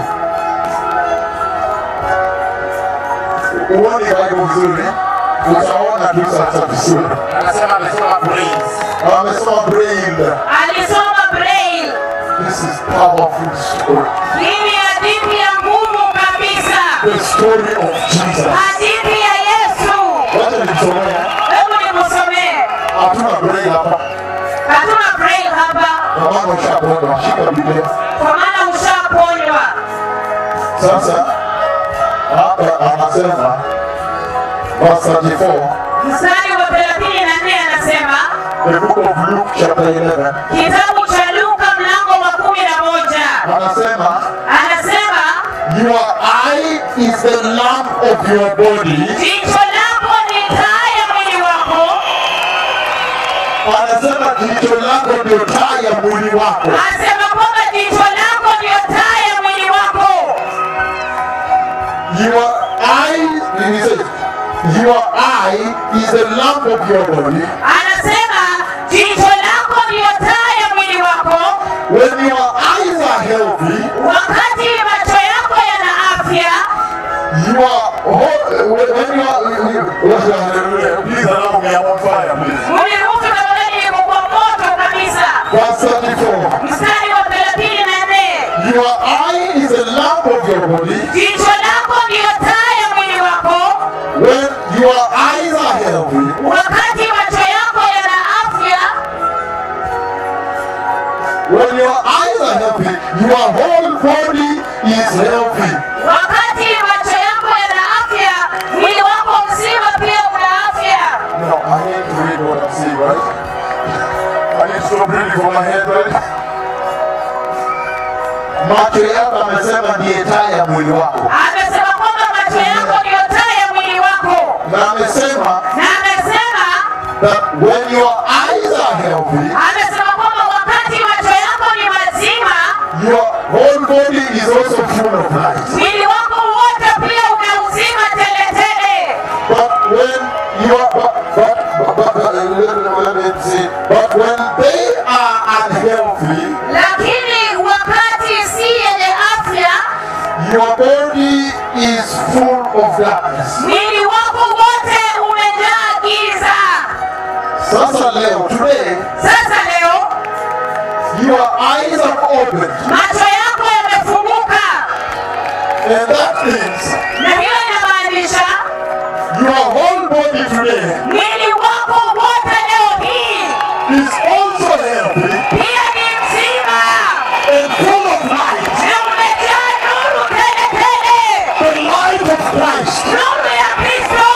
Uone Bible vizuri, eh? utaona tu sasa vizuri. Anasema amesoma brains. Amesoma Braille. Alisoma Braille. This is powerful story. Hii ni hadithi ya nguvu kabisa. The story of Jesus. Hadithi ya Yesu. Wacha nikusomee. Hebu nikusomee. Hatuna Braille hapa. Hatuna Braille hapa Kwa maana ushakuona, shika Biblia. kwa maana ushaponywa. Sasa hapa anasema verse 34, Mstari wa 34 anasema the book of Luke chapter 11. kitabu cha Luka mlango wa kumi na moja Anasema anasema your eye is the lamp of your body. jicho lako ni taa ya mwili wako. Anasema jicho lako ndio taa ya mwili wako. Anasema kwamba jicho lako ndio taa ya mwili wako. Your eye, he says, your eye is the lamp of your body. Anasema jicho lako ndio taa ya mwili wako. When your eye Wote haleluya. Please allow me, I'm on fire, please. Mniruhusu tafadhali niko kwa moto kabisa. Verse 34. Mstari wa thelathini na nne. Your eye is a lamp of your body. Jicho lako ndiyo taa ya mwili wako. When your eyes are healthy, Wakati macho yako yana afya, when your eyes are healthy, your whole body is healthy. wakati macho yako yana afya, mwili wako mzima pia una afya. Now, I need to read what I'm seeing, right? I need to stop reading from my head, right? Macho yako amesema ndiye taa ya mwili wako, Amesema kwamba macho yako ndiyo taa ya mwili wako, na amesema na amesema that when your eyes are healthy, amesema kwamba wakati macho yako ni mazima, your whole body is also full of light. mwili wako wote pia una uzima teletele. But when you are, but, but, but, but, but, let me see. But when they are unhealthy, Lakini wakati si yenye afya, your body is full of darkness. mwili wako wote umejaa giza. Sasa leo, today, Sasa leo your eyes are opened. macho yako yamefunguka, And that means na hiyo inamaanisha your whole body today mwili wako wote leo hii is also healthy pia ni mzima and full of light. na umejaa nuru tele tele, The light of Christ. nuru ya Kristo.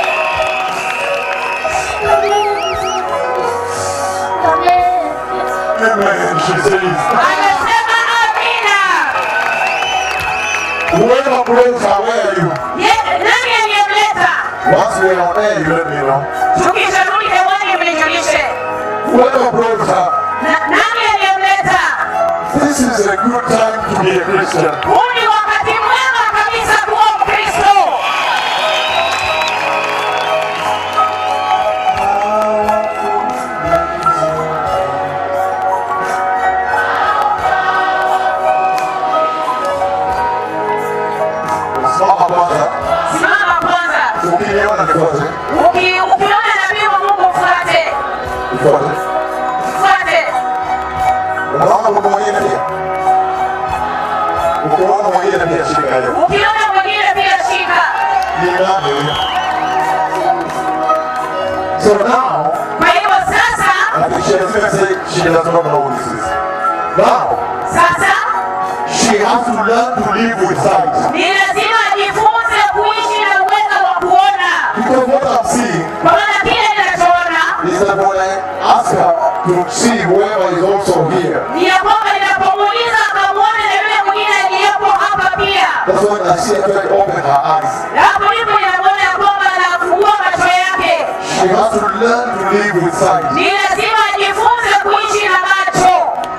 Amen. She says, Anasema amina. whoever blows her, where are you? Ye- Nani aliyemleta? Once we are on air, you let me know. Tukisharudi hewani mnijulishe. Whoever blows her, Na- Nani aliyemleta? this is a good time to be a Christian. Huu ni wakati mwema kabisa kuwa Mkristo. Simama kwanza. Simama kwanza. Ukiniona nifuate. Uki- Ukiona nabii wa Mungu mfuate, Nifuate. mfuate. Unaona mtu mwingine pia? Ukiona mwingine pia shika hiyo. Ukiona mwingine pia shika. Ni nani huyo? So now, Kwa hivyo sasa, I think she has to say she does not know who this is. Now, sasa she has to learn to live with sight. ni lazima ajifunze kuishi na uwezo wa kuona, Because what I'm seeing kwa maana kile ninachoona is that when I ask her to see whoever is also here, ni ya kwamba ninapomuuliza akamwone na yule mwingine aliyepo hapa pia. that's when I see her try to open her eyes. Na hapo ndipo ninamwona ya kwamba anafungua macho yake. She has to learn to live with sight. Ni lazima ajifunze kuishi na macho.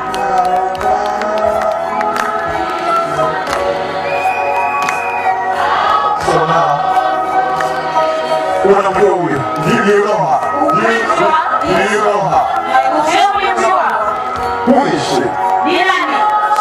So now, unamjua huyo? Do you know her? Do you, do you know her? Je, ulimjua? Who is she? Ni nani?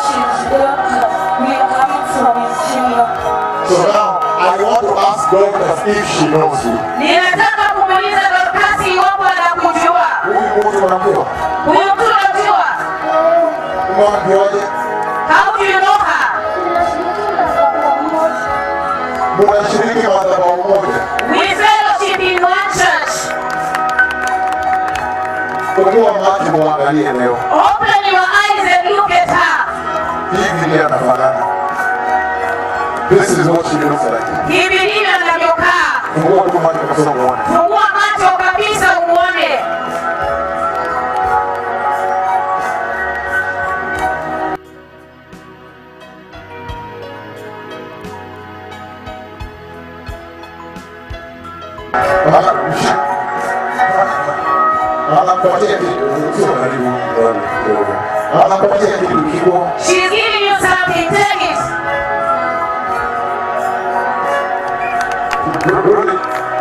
So now, I want to ask Dorcas if she knows you. Ninataka kumuuliza Dorcas iwapo anakujua. Huyu mtu unamjua? Huyu mtu unamjua? Unamjuaje? How do you know her? Munashiriki madhabahu moja. We fellowship in one church. Fungua macho muangalie leo. Open your eyes and look at her. Hivi ndiye anafanana. This is what she looks like. Hivi ndivyo anavyokaa. Fungua tu macho kabisa muone. Fungua macho kabisa uone. Anakupatia kitu, sio karibu kidogo. Anakupatia kitu kikubwa. She's giving you something. Take it. Rudi.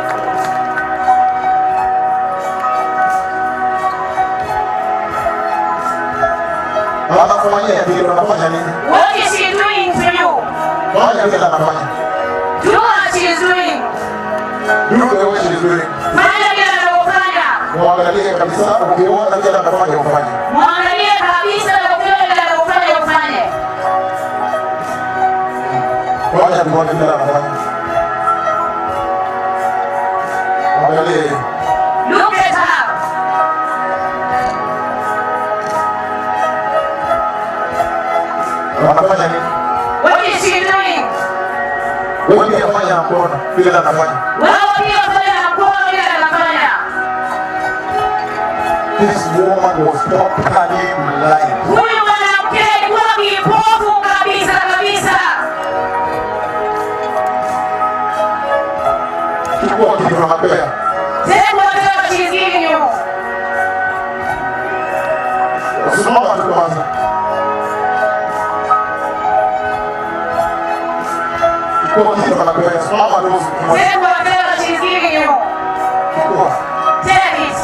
Anakufanyia vile unafanya nini? What is she doing to you? Fanya vile anafanya. Do what she is doing. Do the way she's doing. fanya vile anavyofanya Mwangalie kabisa, ukiona vile anafanya ufanye. mwangalie kabisa na ukiona vile anavyofanya ufanye Fanya tuone vile anafanya. Angalie. look at her Anafanya nini? what is she doing Wewe pia fanya na kuona vile anafanya. wewe pia fanya na mkono vile anafanya This woman was totally blind. huyu mwanamke alikuwa kipofu kabisa kabisa Chukua kitu anapea. take whatever she's giving you Simama tu kwanza. Chukua kitu anapea. Simama tu. take whatever she's giving you Chukua. take it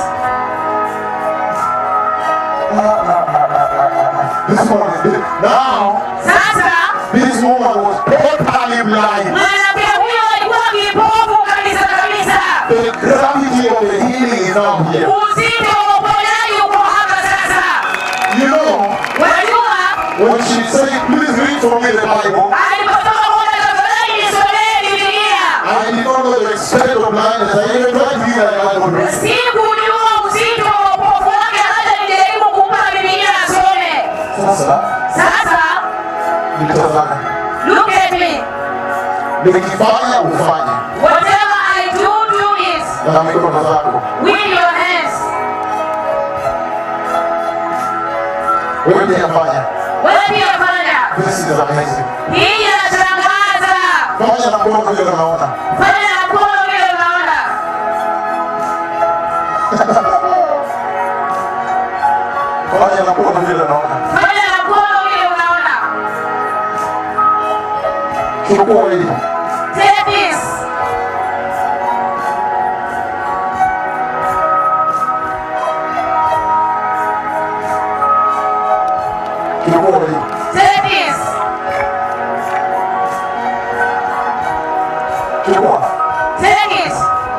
This one is now. sasa This woman was totally blind. mwanamke huyo alikuwa kipofu kabisa kabisa The gravity of the healing is now here. uzito wa uponyaji uko hapa sasa You know, wajua when she said, please read for me the Bible, alipotoka kuona tafadhali nisomee bibilia I did not know the extent of blindness. I even tried to read the Bible. sikujua uzito wa upofu wake hata nijaribu kumpa bibilia asome Sasa, sasa nitazame. look at me Nikifanya ufanye whatever i do do it na mikono zako. with your hands Wewe pia fanya. wewe pia fanya This is amazing. hii inashangaza Fanya na mkono vile unaona. fanya na mkono vile unaona Fanya na mkono vile unaona. fanya na mkono vile unaona Chukua hili. take this Chukua hili. take this Chukua. take it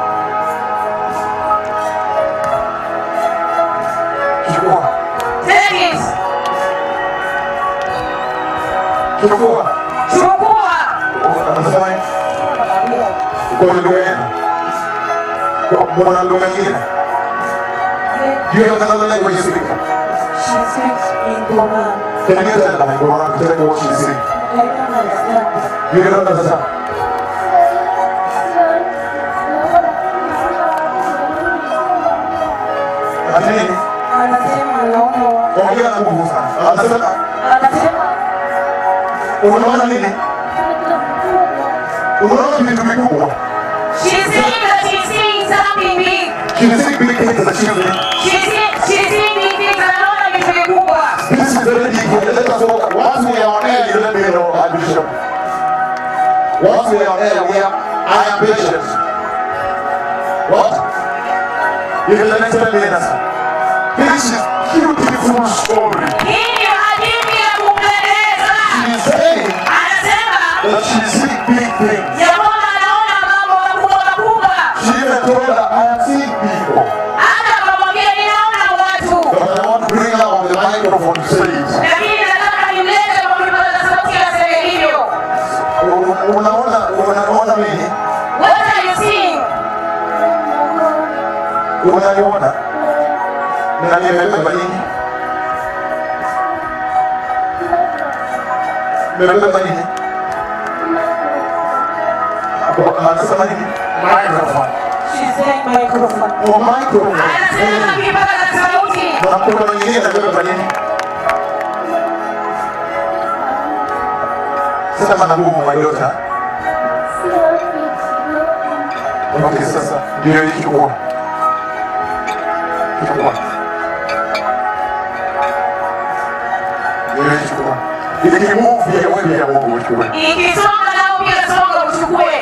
Chukua. take it Chukua. chukua Anasema nini? Kwa lugha yenu. Kwa mwana lugha nyingine. Do you have another language you speak? She speaks in Quran. Can you tell them? You want to tell me what she's saying? I don't understand. You don't understand. Ati nini? Anasema naona watu. Ongea na nguvu sana. Anasema Anasema unaona nini? Unaona vitu vikubwa. she's saying that she's seeing something big She's seeing big things that she's doing. she's seeing she's seeing big things anaona vitu vikubwa This is very deep. Let us walk. Once we are on air, you let me know, uh, Bishop. Once we are on air, we are, I am patient. What? In the next 10 minutes. This is beautiful story. hii ni hadithi ya kumpendeza She's saying anasema that she sees big things. ya kwamba anaona mambo makubwa makubwa She even told her, I am seeing people. hata akamwambia ninaona watu But I want to bring her on the microphone stage. lakini nataka nimlete kwa kipaza sauti aseme hivyo U- Unaona, unaona nini? what are you seeing Unaniona? Na nimebeba nini? Nimebeba nini? Anasema nini? Microphone. she's saying microphone. Oh, microphone. anasema kipaza sauti Na mkono mwingine amebeba nini? Sema na nguvu my daughter. Okay, sasa ndio hii chukua. Chukua. Ndio hii chukua. Ikimove pia wewe pia Mungu uchukue. ikisonga nao pia songa uchukue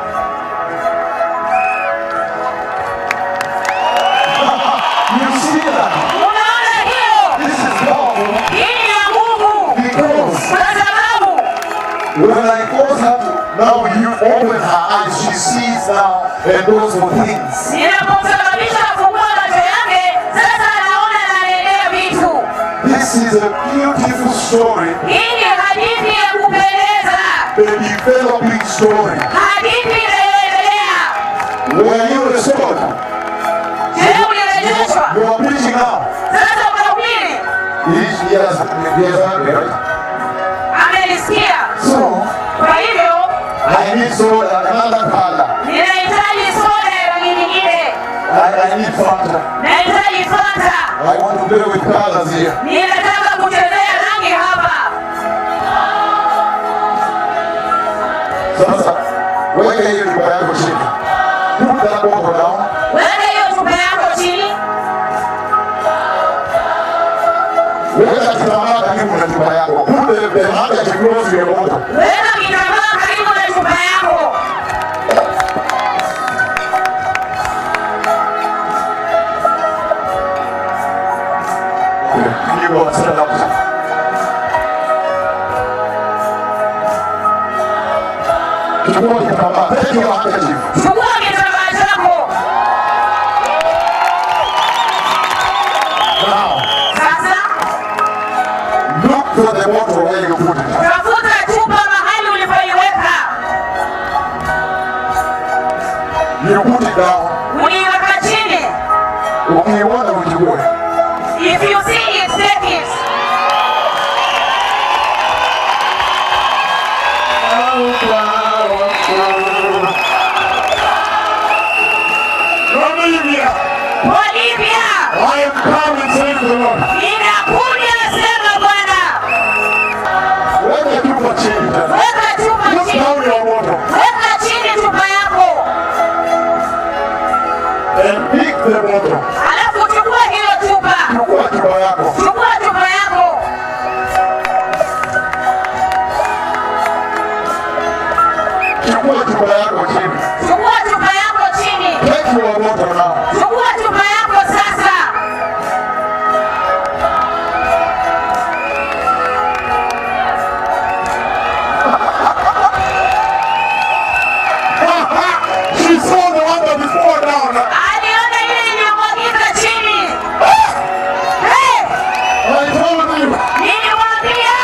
You see that? unaona hiyo This is powerful hii ni ya mungu because kwa sababu when I cause her to now you open her eyes, she sees now and goes for things. Ninapomsababisha kufungua macho yake, sasa anaona na anaelewa vitu. This is a beautiful story, Hii ni hadithi ya kupendeza, a developing story. hadithi inayoendelea. Were you restored? Je, ulirejeshwa? You are preaching now. Sasa unahubiri? Yes, yes, yes, right. Amenisikia. So, Kwa hivyo I need soda, another color. ninahitaji soda ya rangi nyingine, I, I need Fanta. nahitaji Fanta. I want to play with colors here. Ninataka kuchezea rangi hapa. Sasa, weka hiyo chupa yako chini. Put that bottle down. Weka hiyo chupa yako chini, Weka kitambaa karibu na chupa yako. Put the, the handkerchief close to your bottle. weka kitambaa karibu na chupa yako. You go and stand up. Chukua kitambaa. Take your handkerchief. Chukua kitambaa chako. Now, Sasa look for the bottle where you put it. tafuta chupa mahali ulipoiweka, You put it down. uliiweka chini. Ukiiona uchukue. If you see it, take it. Olivia, Olivia, I am coming, says the Lord. ninakuja nasema Bwana, Weka chupa chini tena. weka chupa Put chini, down your bottle weka chini chupa yako, and pick the bottle. alafu chukua hiyo chupa, Chukua chupa yako. chukua chupa yako, Chukua chupa yako chini. chukua chupa yako chini, Take your bottle now. chukua chupa yako sasa. She saw the one that is poured down. Aliona ile iliyomwagika chini. Hey, I told you. niliwaambia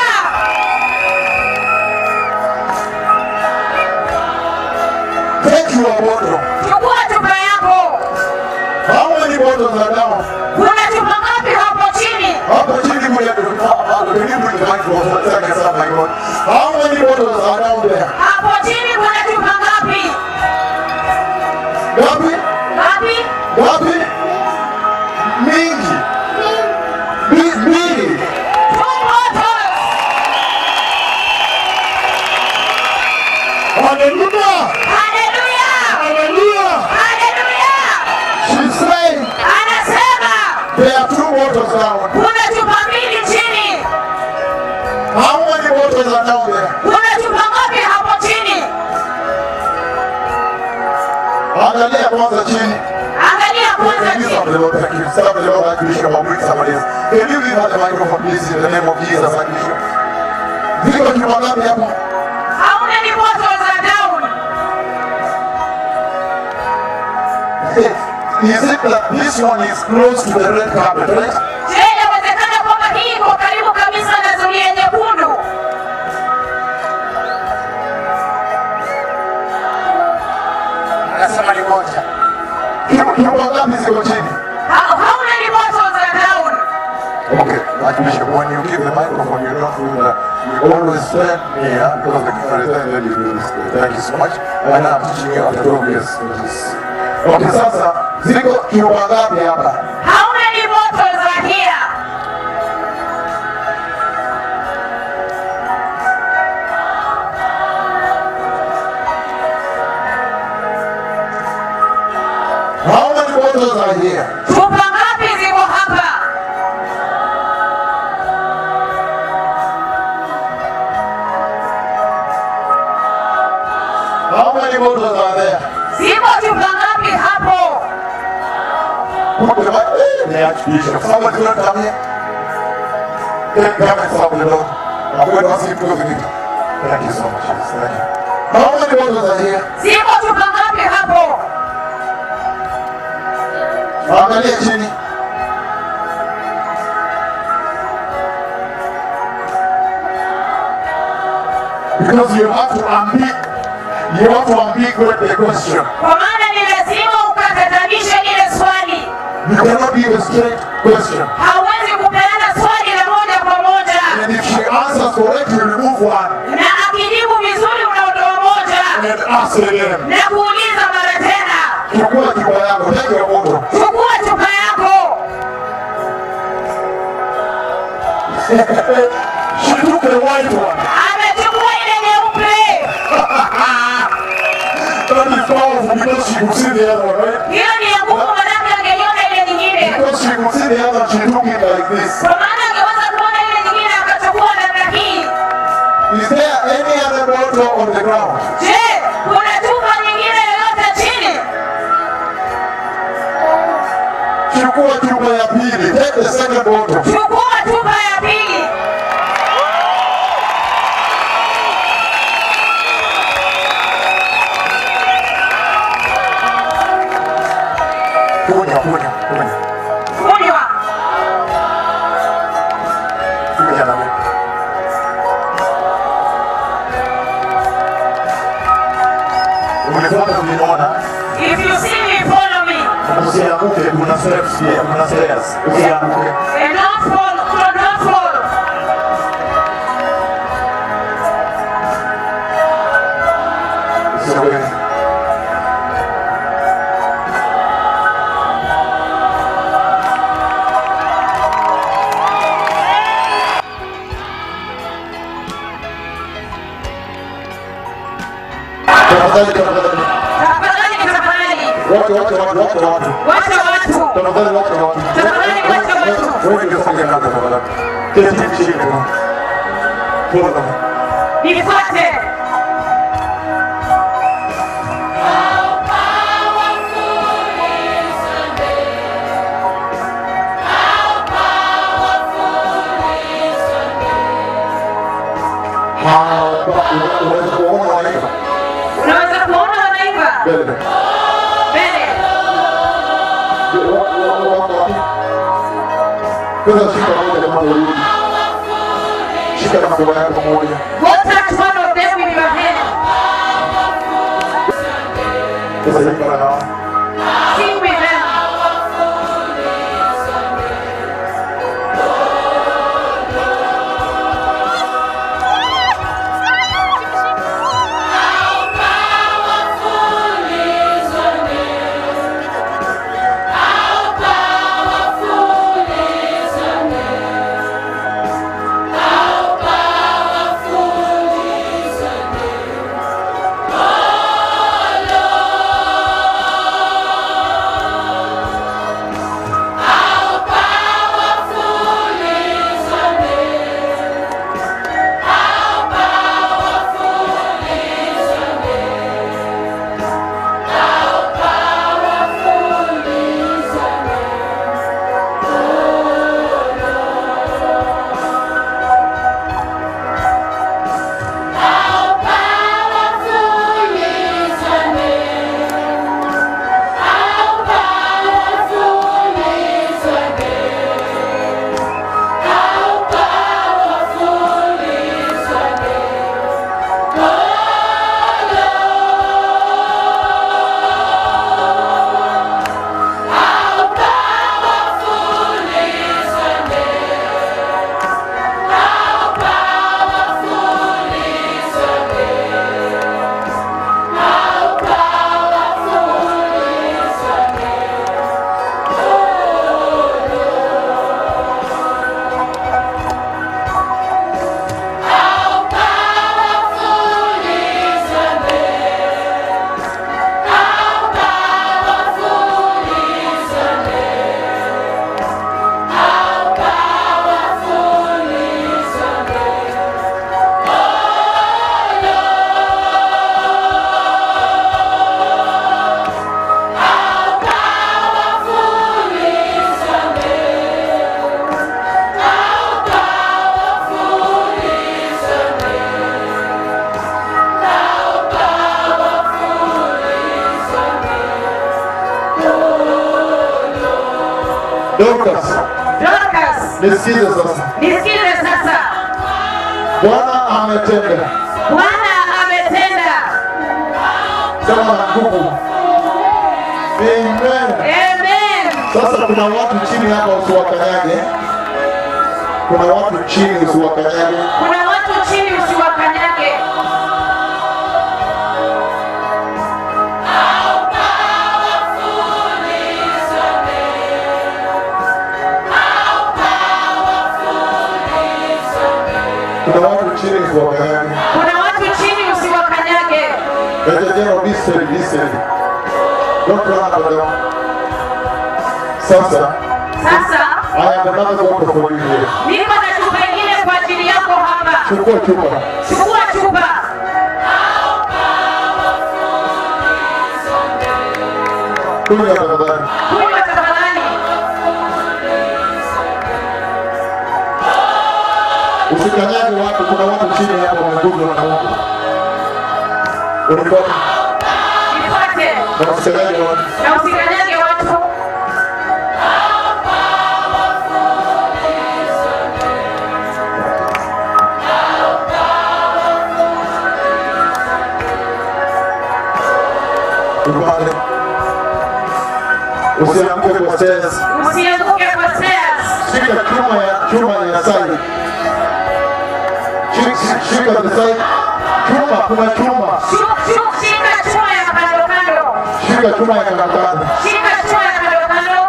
Take your bottle. chukua chupa yako. How many bottles are down? Kuna chupa ngapi hapo chini? Hapa chini kuna karibu ni microphone. Nataka sana my God. How many bottles are down there? Hapo chini kuna chupa ngapi? Gapi? Ngapi? Gapi? Mingi. Bi- Mbili. Two bottles. Hallelujah. Hallelujah. Hallelujah. Hallelujah. She's saying Anasema there are two bottles down. kuna chupa mbili chini. How many bottles are down there? Kuna chupa ngapi hapo chini? Angalia kwanza chini. Angalia kwanza Thank you, chini. the Lord. Thank you. Serve the Lord, Archbishop. I'll bring somebody else. Can you give her the microphone, please, in the name of Jesus, Archbishop? Ziko chupa ngapi hapa? How many bottles are down? Is it that this one is close to the red carpet, right? Je, inawezekana kwamba hii iko karibu kabisa na zulia nyekundu? Anasema ni moja. Chupa chupa ngapi ziko chini? How, how many bottles are down? Okay, Archbishop, when you give the microphone, you don't do that. You always stand here because the camera is there, then you do this. Thank you so much. And I'm teaching you after 12 years. Okay, sasa ziko chupa ngapi hapa? How many bottles are here? How many bottles are here? Chupa ngapi ziko hapa? How many bottles are there? Ziko chupa ngapi hapo? Put the mic. The Archbishop. Somebody not come here. Take come and serve the Lord. I'm going to ask you to go to the Thank you so much. Yes, thank you. How many bottles are here? ziko chupa ngapi hapo Angalia chini. Because you have to ambig, you have to ambiguate the question. kwa maana ni lazima ukatatanishe ile swali You cannot give a straight question. hauwezi kupeana swali la moja kwa moja And if she answers correctly, you remove one na akijibu vizuri unaondoa moja and ask again. na kuuliza mara tena Chukua chupa yako, take your bottle. chukua chupa yako She took the white one. amechukua ile nyeupe That is powerful because she could see the other one, right? hiyo ni ya nguvu manake angeiona ile nyingine Because she could see the other, she took it like this. kwa maana angeweza kuona ile nyingine akachukua namna hii Is there any other bottle on the ground? je kuna chupa nyingine yoyote chini Chukua chupa ya pili. Take the second bottle. chukua chupa ya pili Kunya, kunya, kunya. kunywa Kunya na mimi. Umefuata kuniona? if you see me follow me Usianguke, kuna steps pia, kuna stairs. Usianguke. and don't fall do not fall Usianguke. Tafadhali, tafadhali. tafadhali tafadhali Watu, watu, watu, watu, watu. wacha watu Tafadhali wacha watu. Tafadhali wacha watu. Wewe ndio songe kaka tafadhali. Keti chini kwa. Pole. nifuate Hapa unaweza kuona wanaimba. unaweza kuona wanaimba Mbele. mbele Kwanza shika moja kama urudi. Shika na mkono yako moja. go touch one of them with your hand Sasa shika na hawa. sing with them How Dorcas, Dorcas, nisikize sasa. nisikize sasa. Bwana ametenda Bwana ametenda. kama na nguvu. Amen. Amen. Sasa kuna watu chini hapa usiwakanyage. Kuna watu chini usiwakanyage. Kuna watu chini usiwakanyage. Kuna watu chini usiwakanyage. Kuna watu chini usiwakanyage. Major General, listen, listen. Don't run up and down. Sasa, Sasa I have another water for you here. niko na chupa ingine kwa ajili yako hapa. Chukua chupa. Chukua chupa. Kunywa tafadhali. Kunywa tafadhali. Usikanyage watu, kuna watu chini hapa wameguzwa na Mungu. Unifuate Nifuate na usikanyage watu. na usikanyage watu. Upande. Usianguke kwa stairs. Usianguke kwa stairs. Shika chuma ya chuma ya side. Shika, shika the side. Chuma, kuna chuma. Shu- shu- Shika chuma ya kando kando. Shika chuma ya kandokando. Shika chuma ya kando kando.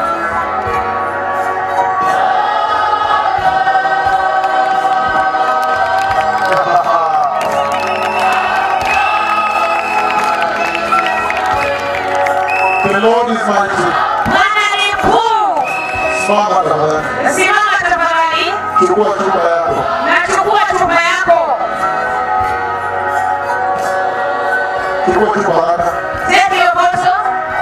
The Lord is mighty. Bwana ni mkuu. Simama tafadhali. Simama tafadhali. Chukua chupa yako. Nachukua chupa yako. Chukua chupa haraka. Take your bottle.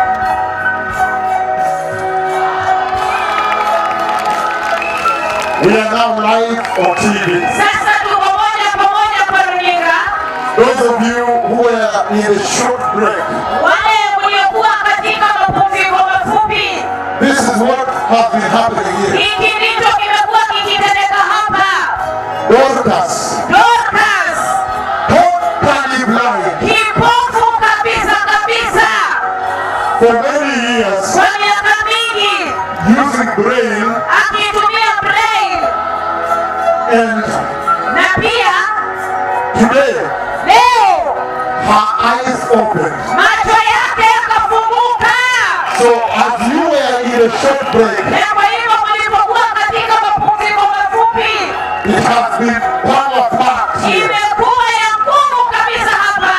We are now live on TV. Sasa tuko moja kwa moja kwa runinga. Those of you who were in a short break, Wale mliokuwa katika mapumziko mafupi, this is what has been happening here. hiki ndicho kimekuwa kikitendeka hapa. Dorcas, Dorcas, totally blind kipofu kabisa kabisa, for many years, kwa miaka mingi using braille akitumia braille, and na pia today leo her eyes opened. macho yake yakafunguka. So as you were in a short break, Na kwa hivyo mlipokuwa katika mapumziko mafupi, it has been power packed here. imekuwa ya nguvu kabisa hapa.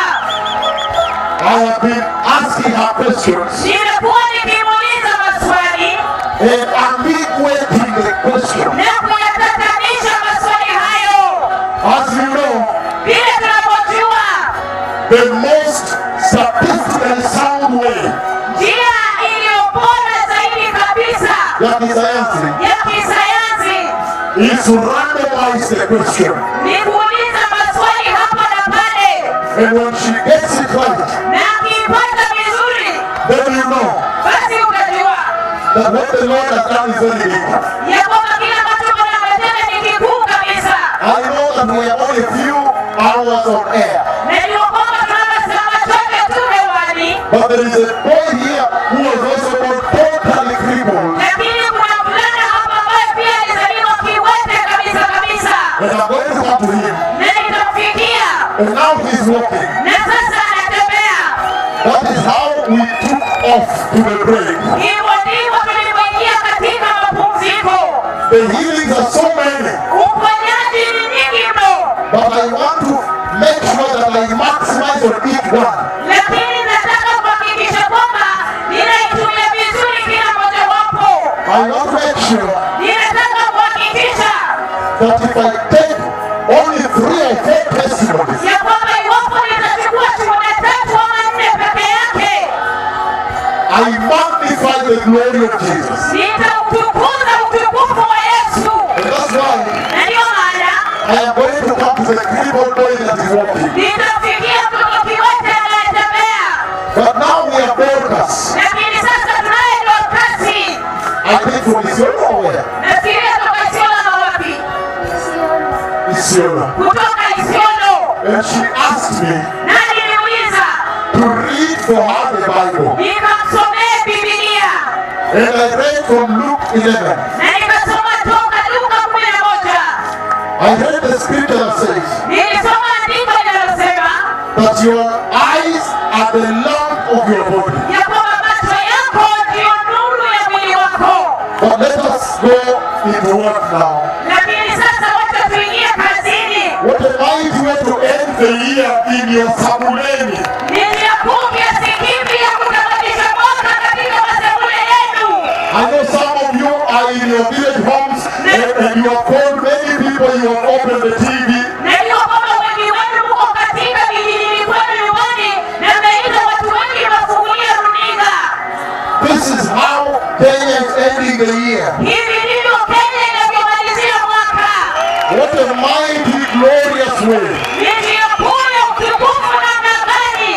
I have been asking her questions Nimekuwa nikimuuliza maswali and ambiguating the question. na kuyatatanisha maswali hayo. As you know, Vile tunavyojua, the most statistically sound way njia iliyo bora zaidi kabisa ya kisayansi ya kisayansi is to randomize the question. ni kuuliza maswali hapa na pale, And when she gets it right, na akiipata vizuri, then you know basi utajua that what the Lord has done is very big. ya kwamba kile ambacho Bwana ametenda ni kikuu kabisa. I know that we are only a few hours on air, Najua kwamba tunaona saa machache tu hewani, but there is a boy here who was also born totally crippled. lakini kuna mvulana hapa ambaye pia alizaliwa kiwete kabisa kabisa, And I'm going to come to him. na nitamfikia And now he's walking. na sasa anatembea. That is how we took off to the break. Hivyo ndivyo tulivyoingia katika mapumziko. The healings are so many, Uponyaji ni nyingi mno, but I want to make sure that I maximize on each one. lakini nataka kuhakikisha kwamba ninaitumia vizuri kila mojawapo. I want to make sure Ninataka kuhakikisha that if I take only three or four testimonies, ya kwamba iwapo nitachukua shuhuda tatu ama nne peke yake, I magnify the glory of Jesus. nitautukuza utukufu wa Yesu. And that's why Na ndiyo maana I am going to come to the crippled boy that is walking. nitamfikia mtoto kiwete anayetembea, But now we are Dorcas. lakini sasa tunaye Dorkasi. I think from Isiolo. kutoka Isiolo, And she asked me na niliuliza to read for her the Bible. nikamsomee Biblia And I read from Luke 11. na nikasoma toka Luka kumi na moja. I read the scripture that says Nilisoma andiko linalosema that your eyes are the lamp of your body. ya kwamba macho yako ndiyo nuru ya mwili wako. But let us go into work now. Lakini sasa wacha tuingie kazini. What a mighty way to end the year in your Sabuleni. Ni njia kuu kiasi kipi ya kutamatisha mwaka katika masebule yenu. I know some of you are in your village homes and, and you have called many people, you have opened the TV. Najua kwamba wengi wenu mko katika vijijini kwenu nyumbani na mmeita watu wengi mafungulia runinga. This is how Kenya is ending the year. Hivi ndivyo Kenya inavyomalizia mwaka. What a mighty, glorious way. Ni njia kuu ya utukufu namna gani?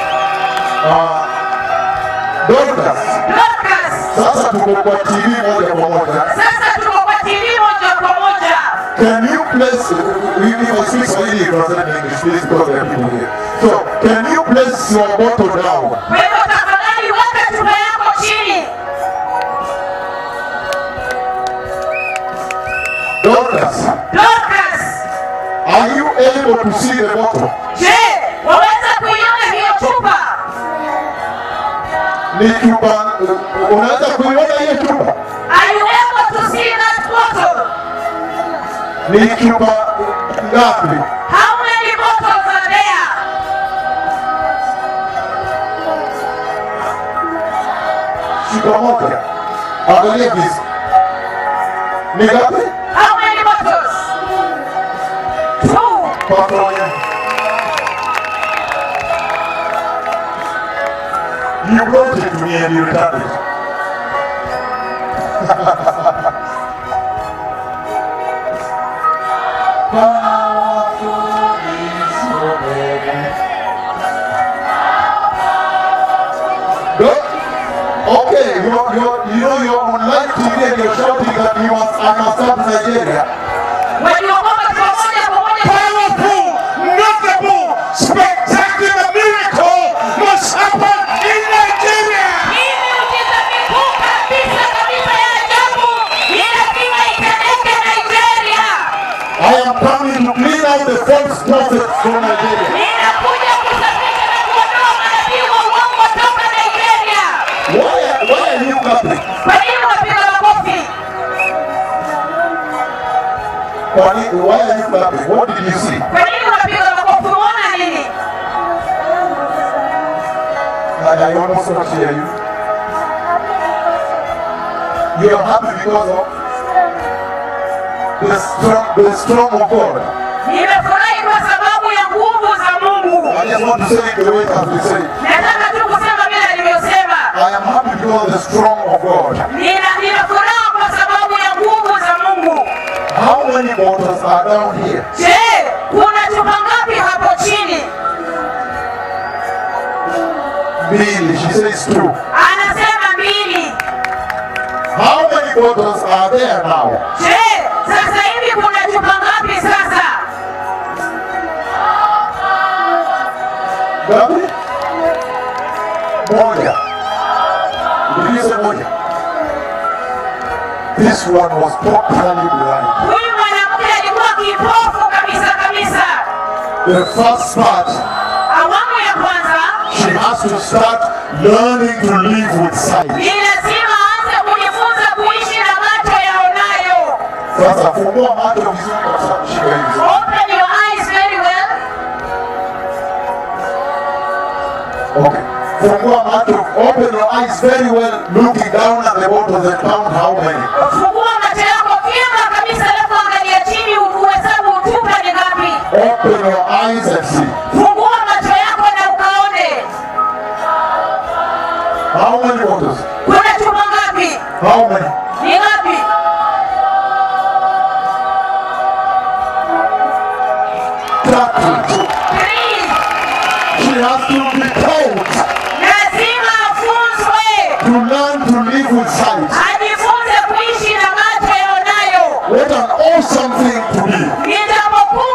Dorcas, Dorcas, sasa tuko kwa TV moja kwa moja. sasa tuko kwa TV moja kwa moja. Can you place, if I speak Swahili, translate in English, please, because there are people here. So, can you place your bottle down? Kwa hivyo tafadhali weka chupa yako chini. Dorcas, Dorcas, are you able to see the bottle? je, waweza kuiona hiyo chupa? Ni chupa, unaweza kuiona hiyo chupa? Are you able to see that bottle? Ni chupa ngapi? How many bottles are there? Chupa moja. Angalia hizi. Ni ngapi? How many bottles? Two. Pamoja. You brought it to me and you returned it. No? Okay, you're, you're, you know you're on live TV and you're shouting that you must, I must have Nigeria. Waliokoka kwa moja kwa moja. Powerful, notable, spectacular miracle must happen in Nigeria. Hii miujiza mikuu kabisa kabisa ya ajabu ni lazima itendeke Nigeria. I am coming to clean out the false prophets from Nigeria. Ninakuja kusafisha na kuondoa manabii wa uongo toka Nigeria. Why are, why are you clapping? Kwa nini unapiga makofi? Why, why are you clapping? What did you see? Kwa nini unapiga makofi? Unaona nini? I, I almost not hear you. You are happy because of the strong, the strong of God. Nimefurahi kwa sababu ya nguvu za Mungu. I just want to say it the way it has been said. Nataka tu kusema vile alivyosema. I am happy because of the strong of God. Nina nina furaha kwa sababu ya nguvu za Mungu. How many bottles are down here? Je, kuna chupa ngapi hapo chini? Billy, she says two. Anasema mbili. How many bottles are there now? Je, sasa hivi kuna chupa ngapi sasa? Gabi? Moja. Did you say moja? This one was totally blind. Huyu mwanamke alikuwa kipofu kabisa kabisa. The first part, Awamu ya kwanza she has to start learning to live with sight. ni lazima aanze kujifunza kuishi na macho yaonayo. Sasa fungua macho vizuri kabisa kushika hivi. Open your eyes very well. Okay. Fungua macho, open your eyes very well, looking down at the bottles and count how many. Fungua macho yako vyema kabisa, alafu angalia chini uhesabu chupa ni ngapi. Open your eyes and see. Fungua macho yako na ukaone How many bottles? kuna chupa ngapi, How many? ni ngapi. Tatu. Three. She has to be taught Lazima afunzwe to learn to live with sight. ajifunze kuishi na macho yaonayo. What an awesome thing to be. Ni jambo kuu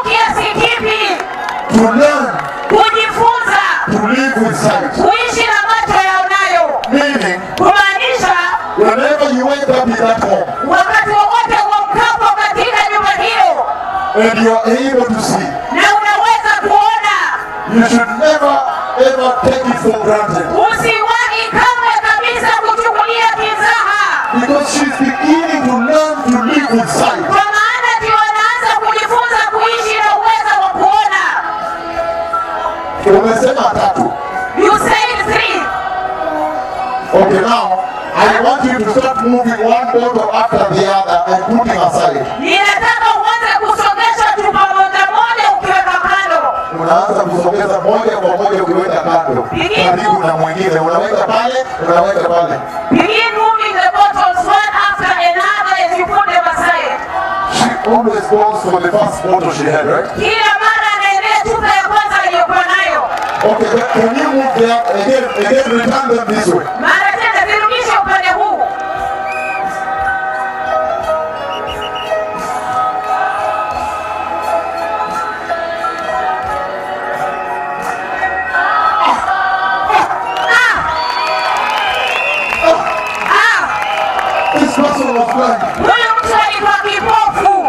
to learn kujifunza to live with sight. kuishi na macho yaonayo, Meaning, kumaanisha whenever you wake up in that home wakati wowote uamkapo katika nyumba hiyo and you are able to see, na unaweza kuona, you should never ever take it for granted. usiwahi kamwe kabisa kuchukulia kizaha, Because she's beginning to learn to live with sight. kwa maana ndio anaanza kujifunza kuishi na uwezo wa kuona. Umesema tatu. You said three. Okay, now I want you to start moving one bottle after the other and putting aside. Ninataka uanze kusongesha chupa moja moja ukiweka kando. Unaanza kusogeza moja kwa moja ukiweka kando, karibu na mwingine, unaweka pale, unaweka pale. Begin moving the bottles one after another as you put them aside. She always goes for the first bottle she had, right? Kila mara anaendea chupa ya kwanza aliyokuwa nayo. Okay, but can you move them again? Again, return them this way. Mara tena zirudishe upande huu. Ah, This person was blind. huyu mtu alikuwa kipofu.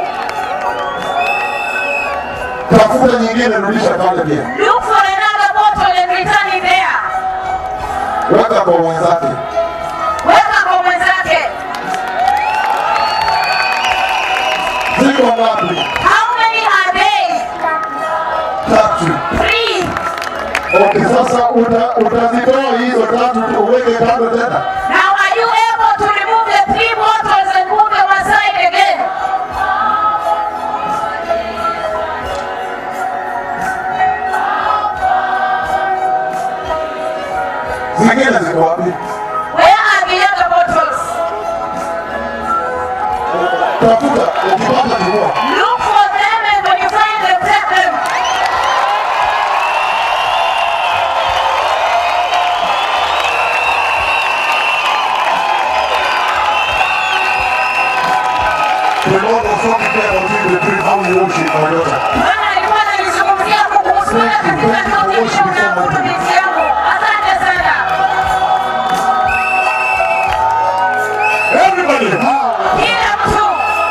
Tafuta nyingine, rudisha pale pia, Look for another bottle and return it there. weka kwa mwenzake. Weka kwa mwenzake. Ziko ngapi? How many are they? Tatu. Three. Okay, sasa uta, utazitoa hizo tatu tu uweke kando tena. Now are you able to remove the three bottles and move them aside again? Zingine ziko wapi? Where are the other bottles? Tafuta, ukipata chukua. Look for them and when you find them, take them. The Lord was talking there about you, the tree, how you worship my daughter. Bwana alikuwa ananizungumzia kuhusu wewe katika sauti vile unaabudu binti yangu. Asante sana. Everybody, Kila mtu.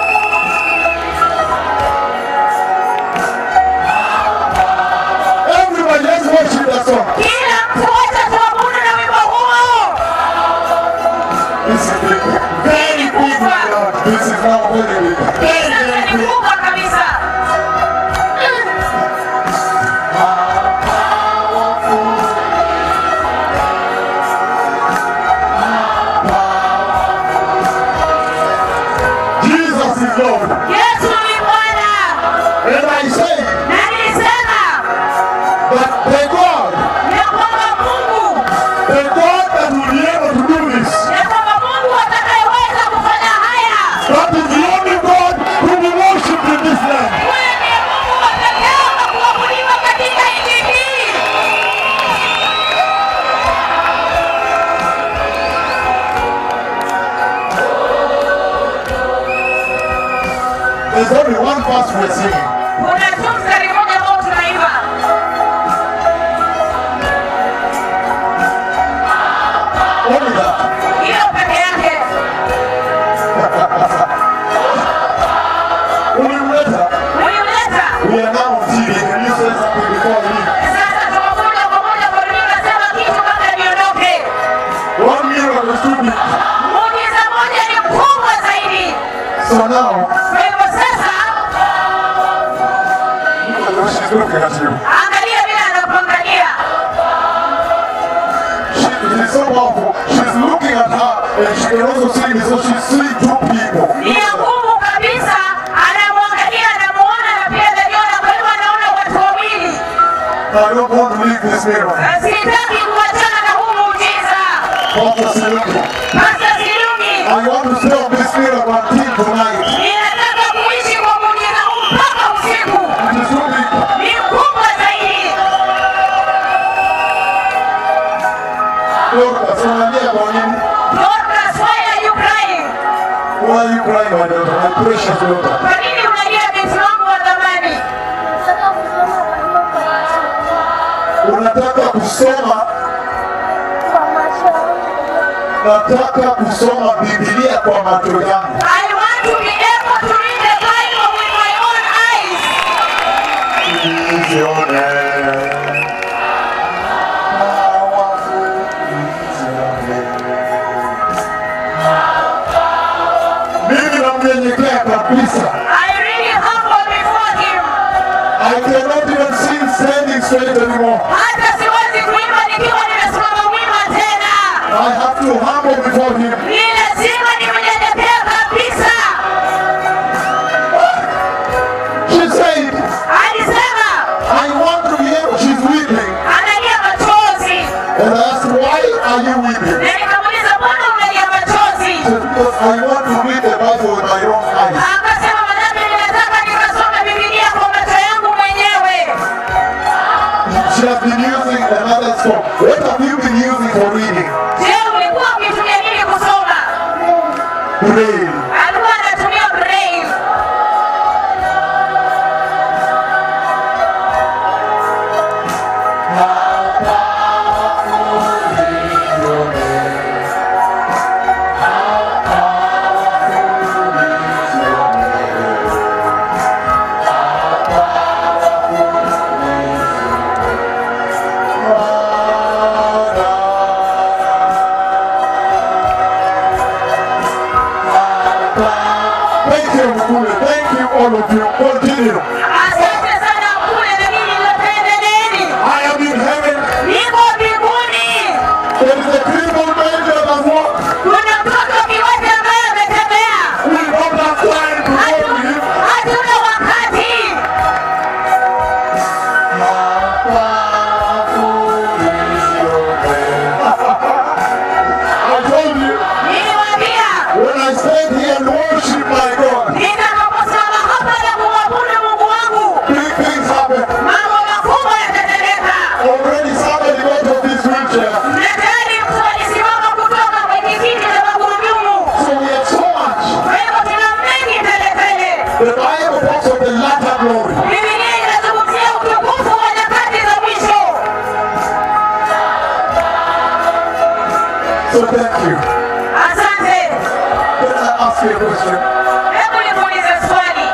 everybody, let's worship that song. Kila mtu wacha tuabudu na wimbo huo. This is big. Very big, my Lord. This is now very big. Very, Sasa very ni big. kubwa kabisa. Jesus is Lord. Yesu ni Bwana. And I say Na nilisema that the God, ya kwamba Mungu the God that will be able to do this, ya kwamba Mungu atakayeweza kufanya haya that is the only God who will worship in this land. huyo ndiye Mungu wa pekee wa kuabudiwa katika nchi hii. There's only one verse we're singing. Kuna tu mstari mmoja ambao tunaimba, Only that. hiyo peke yake. Ulimleta. Ulimleta We are now on TV. Can you say something before we leave? sasa, tuko moja kwa moja kwa runinga. Sema kitu kabla niondoke. One miracle is too big. Muujiza moja ni mkubwa zaidi. So now, Kwa hivyo sasa, look at the way she's looking at you. angalia vile anakuangalia. She, it is so powerful. She's looking at her and she can also see me. So she's seeing two people. Ni ya nguvu kabisa, anamwangalia, anamuona na pia anajiona. Kwa hivyo anaona watu wawili. I don't want to leave this miracle. Na Sitaki kuachana na huu muujiza. Pastor Siluki. Pastor Silungi, I want to stay on this miracle until tonight. ninataka kuishi kwa muujiza huu mpaka usiku. It is too big. Ni mkubwa zaidi. Dorcas, unalia kwa nini? Dorcas, why are you crying? Why are you crying, my daughter? My precious daughter. Kwa nini unalia binti wangu wa thamani? nataka kusoma nataka kusoma Biblia kwa macho yangu. I want to be able to read the Bible with my own eyes. Nizione. Mimi namnyenyekea kabisa. I really humble before Him. I cannot even sing standing straight anymore. Hata siwezi kuimba nikiwa nimesimama wima tena. I have to humble before him. Ni lazima nimnyenyekee kabisa. She said, Alisema I want to be able, she's weeping. analia machozi, And I asked, why are you weeping? na nikamuuliza mbona unalia machozi? She said, because I want to read the Bible with my own eyes. Akasema manake ninataka nikasome Biblia kwa macho yangu mwenyewe. She has been using another song. What have you been using for reading? Je, ulikuwa ukitumia nini kusoma? Braille. Alikuwa anatumia braille. Thank you, Mkule. Thank you, all of you. Continue. Asante sana kule na mimi nilopendeleeni. I am in heaven. Niko mbinguni. There is a crippled man that has walked. Kuna mtoto kiwete ambaye ametembea. We don't have time to go to him. Hatuna wakati. I told you, Niliwaambia when I stand here and worship my God, nitakaposimama hapa na kumwabudu Mungu wangu, big things happen. mambo makubwa yatatendeka. Already somebody got of this wheelchair. Na tayari mtu alisimama kutoka kwenye kiti cha magurudumu. So we have so much. Kwa hivyo tuna mengi teletele. The Bible talks of the latter glory. Biblia inazungumzia utukufu wa nyakati za mwisho. So thank you. Asante. Can I ask you a question? Hebu nimuulize swali.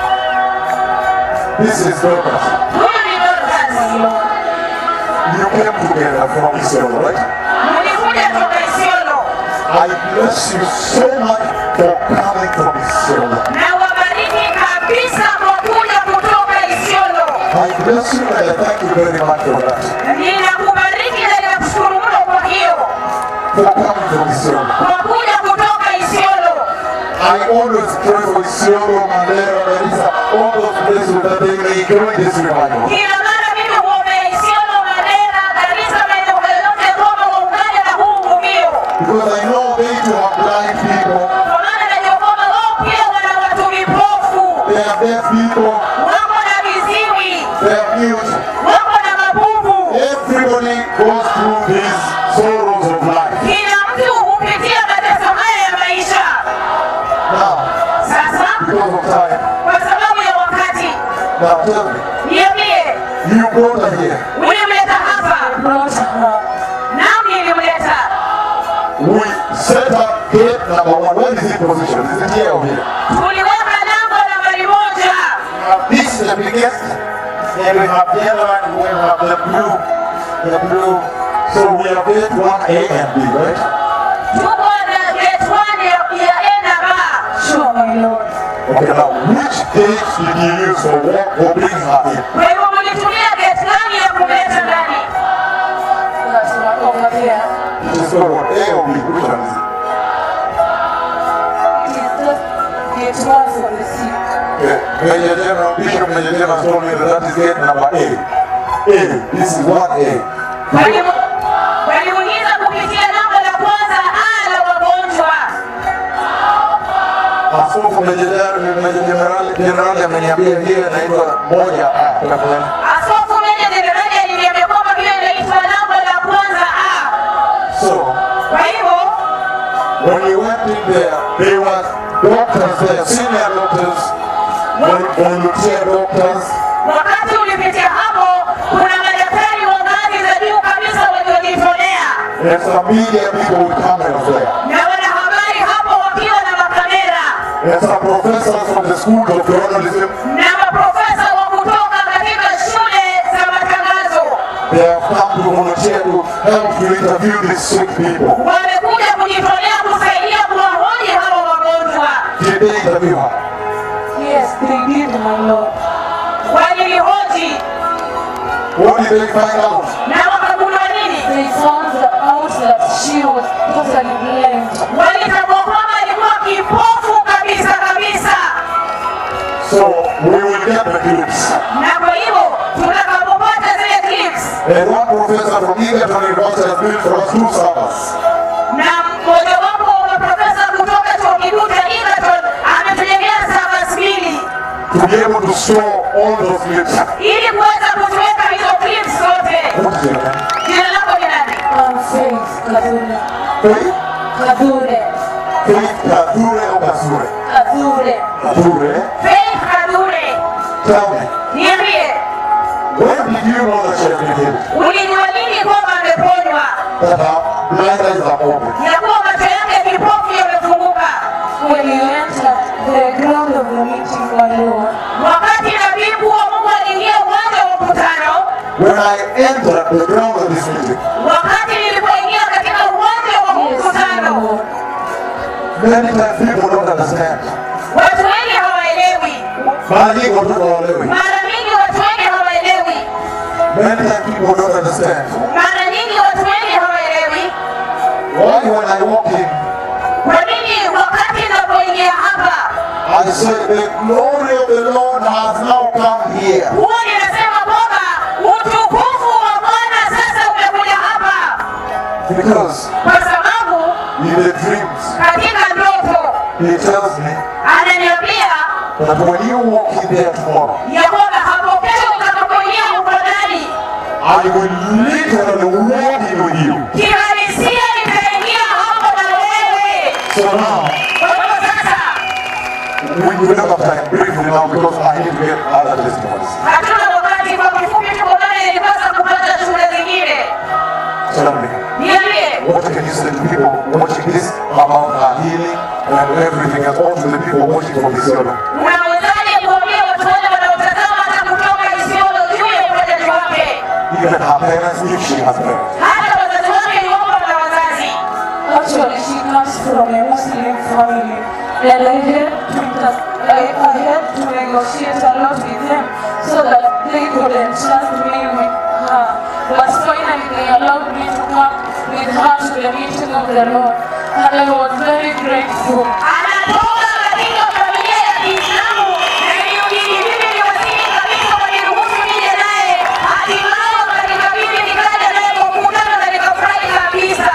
This is Dorcas. Huyu ni Dorcas. You came together from Israel, right? Mlikuja toka Isiolo. I bless you so much for coming from Israel. Na wabariki kabisa kwa kuja kutoka Isiolo. I bless you and I thank you very much for that. Ninakubariki na ninakushukuru mno kwa hiyo. For coming from Israel. Kwa kuja kutoka Isiolo. I always pray for Isiolo, Mandera, Garissa, all those places that they may join this revival. Kila mara mimi huombea Isiolo, Mandera, Garissa, maeneo yote kwamba waungane na huu uvuvio. Because I know they too are blind people, Kwa maana najua kwamba wao pia wana watu vipofu. they are deaf people, Wako na viziwi. they are mute. Wako na mabubu. Everybody goes through these sorrows of life. Kila mtu hupitia mateso haya ya maisha. Now, Sasa because of time, kwa sababu ya wakati, now tell me, niambie, you brought her here. ulimleta hapa? Naam, nilimleta. We set up gate number one. Where is it positioned? Is it here or here? Tuliweka lango nambari moja. This is the biggest. Then we have the other one. We have the blue. The blue. So we have gate one A and B, right? Tuko na gate one ya ya A na B. Okay, now which gate did you use for walk or bring her in? Kwa hivyo mlitumia gate gani ya kumleta ndani? It is called what? A or B? Which one is it? Okay. Major General, Bishop Major General told me that that is gate number A. A. This is one A. Walimu- Walimuuliza kupitia lango la kwanza A la wagonjwa. Askofu Major General, Major General, General ameniambia hiyo inaitwa moja A. Tafadhali. Askofu Meja Jenerali aliniambia kwamba hiyo inaitwa lango la kwanza A. So, Kwa hivyo when we went in there, there were doctors there, senior doctors, vol- volunteer doctors, wakati ulipitia hapo, kuna madaktari wa ngazi za and some media people with cameras there. na wanahabari hapo wakiwa na makamera And some professors from the schools of journalism, na maprofesa wa kutoka katika shule za matangazo they have come to volunteer to help to interview these sick people. wamekuja kujitolea kusaidia kuwahoji hawa wagonjwa. Did they interview her? Yes, they did, my Lord. Walilihoji What did they find out? na wakagundua nini? They found out that she was totally blind. Walitambua kwamba alikuwa kipofu kabisa kabisa, So we will get the clips. na kwa hivyo tutakapopata zile clips And one professor from Egerton University has built for us two servers. na mmojawapo wa maprofesa kutoka chuo kikuu cha Egerton ametujengea servers mbili to be able to store all those clips. ili kuweza kutuweka hizo clips zote. What is your name? Jina lako ni nani? Um, Faith Kadure. Faith? Kadure. Faith Kadure or Kasure? Kadure. Kadure? Faith Kadure, Tell me, niambie, when did you know that she has been healed? ulijua nini kwamba ameponywa, That her blind eyes are open. ya kuwa macho yake kipofu yamefunguka? When you entered the ground of the meeting, my Lord, Wakati nabii mkuu wa Mungu aliingia uwanja wa mkutano, When I entered the ground of this meeting, wakati nilipoingia katika uwanja wa yes, my mkutano, Lord, many times people don't understand. watu wengi hawaelewi. Mara nyingi watu hawaelewi. Mara nyingi watu wengi hawaelewi. Many times people don't understand. Mara nyingi watu wengi hawaelewi Why when I walk in, kwa nini wakati ninapoingia hapa I say the glory of the Lord has now come here. huwa ninasema kwamba utukufu wa Bwana sasa umekuja hapa, Because kwa sababu in the dreams, katika ndoto he tells me ananiambia that when you walk in there tomorrow, ya kwamba hapo kesho utakapoingia mkodani, I will literally walk in with you. kihalisia nitaingia hapo na wewe. So now, Kwa hivyo sasa we will not have time briefly now because I need to get other testimonies. hatuna wakati, kwa kifupi tuko ndani, nilipasa kupata shuhuda zingine. Tell me, Niambie, what can you say to people watching this about her healing and everything else, all to the people watching from this yellow? unawezaje kuambia watu wote wanaotazama hata kutoka Isiolo juu ya uponyaji wake, Even her parents, if she has parents. hata wazazi wake iwapo na wazazi actually she comes from a Muslim family, and I had to, inter- I, I had to negotiate a lot with them so that they could entrust me with her. But finally they allowed me to come with her to the meeting of the Lord, and I was very grateful. anatoka katika familia ya Kiislamu na ilibidi mimi niwasili kabisa waniruhusu nije naye, hatimaye wakanikabidhi nikaja naye kwa mkutano na nikafurahi kabisa.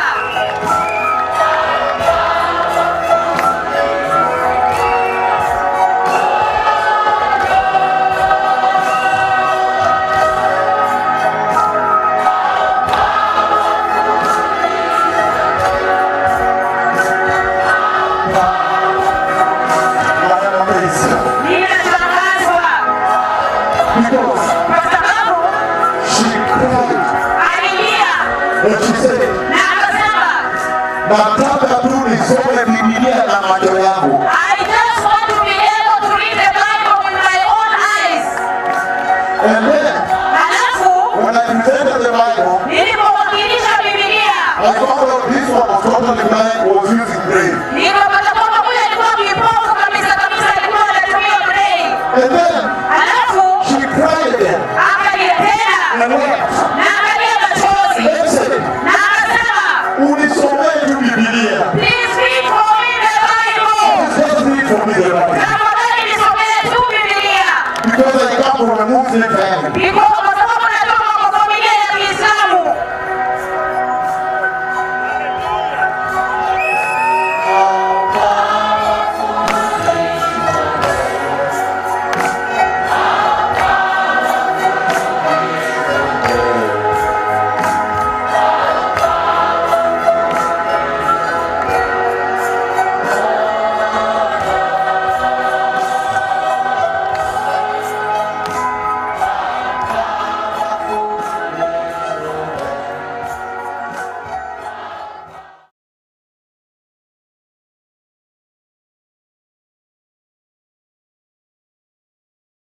I am amazed Ninashangazwa because kwa sababu she cried alilia and she said, na akasema nataka tu nisome Biblia na macho yangu. I just want to be able to read the Bible with my own eyes. And then Halafu when I presented the Bible, nilipowakilisha Biblia I found out this one was totally blind, was using braille. nikapata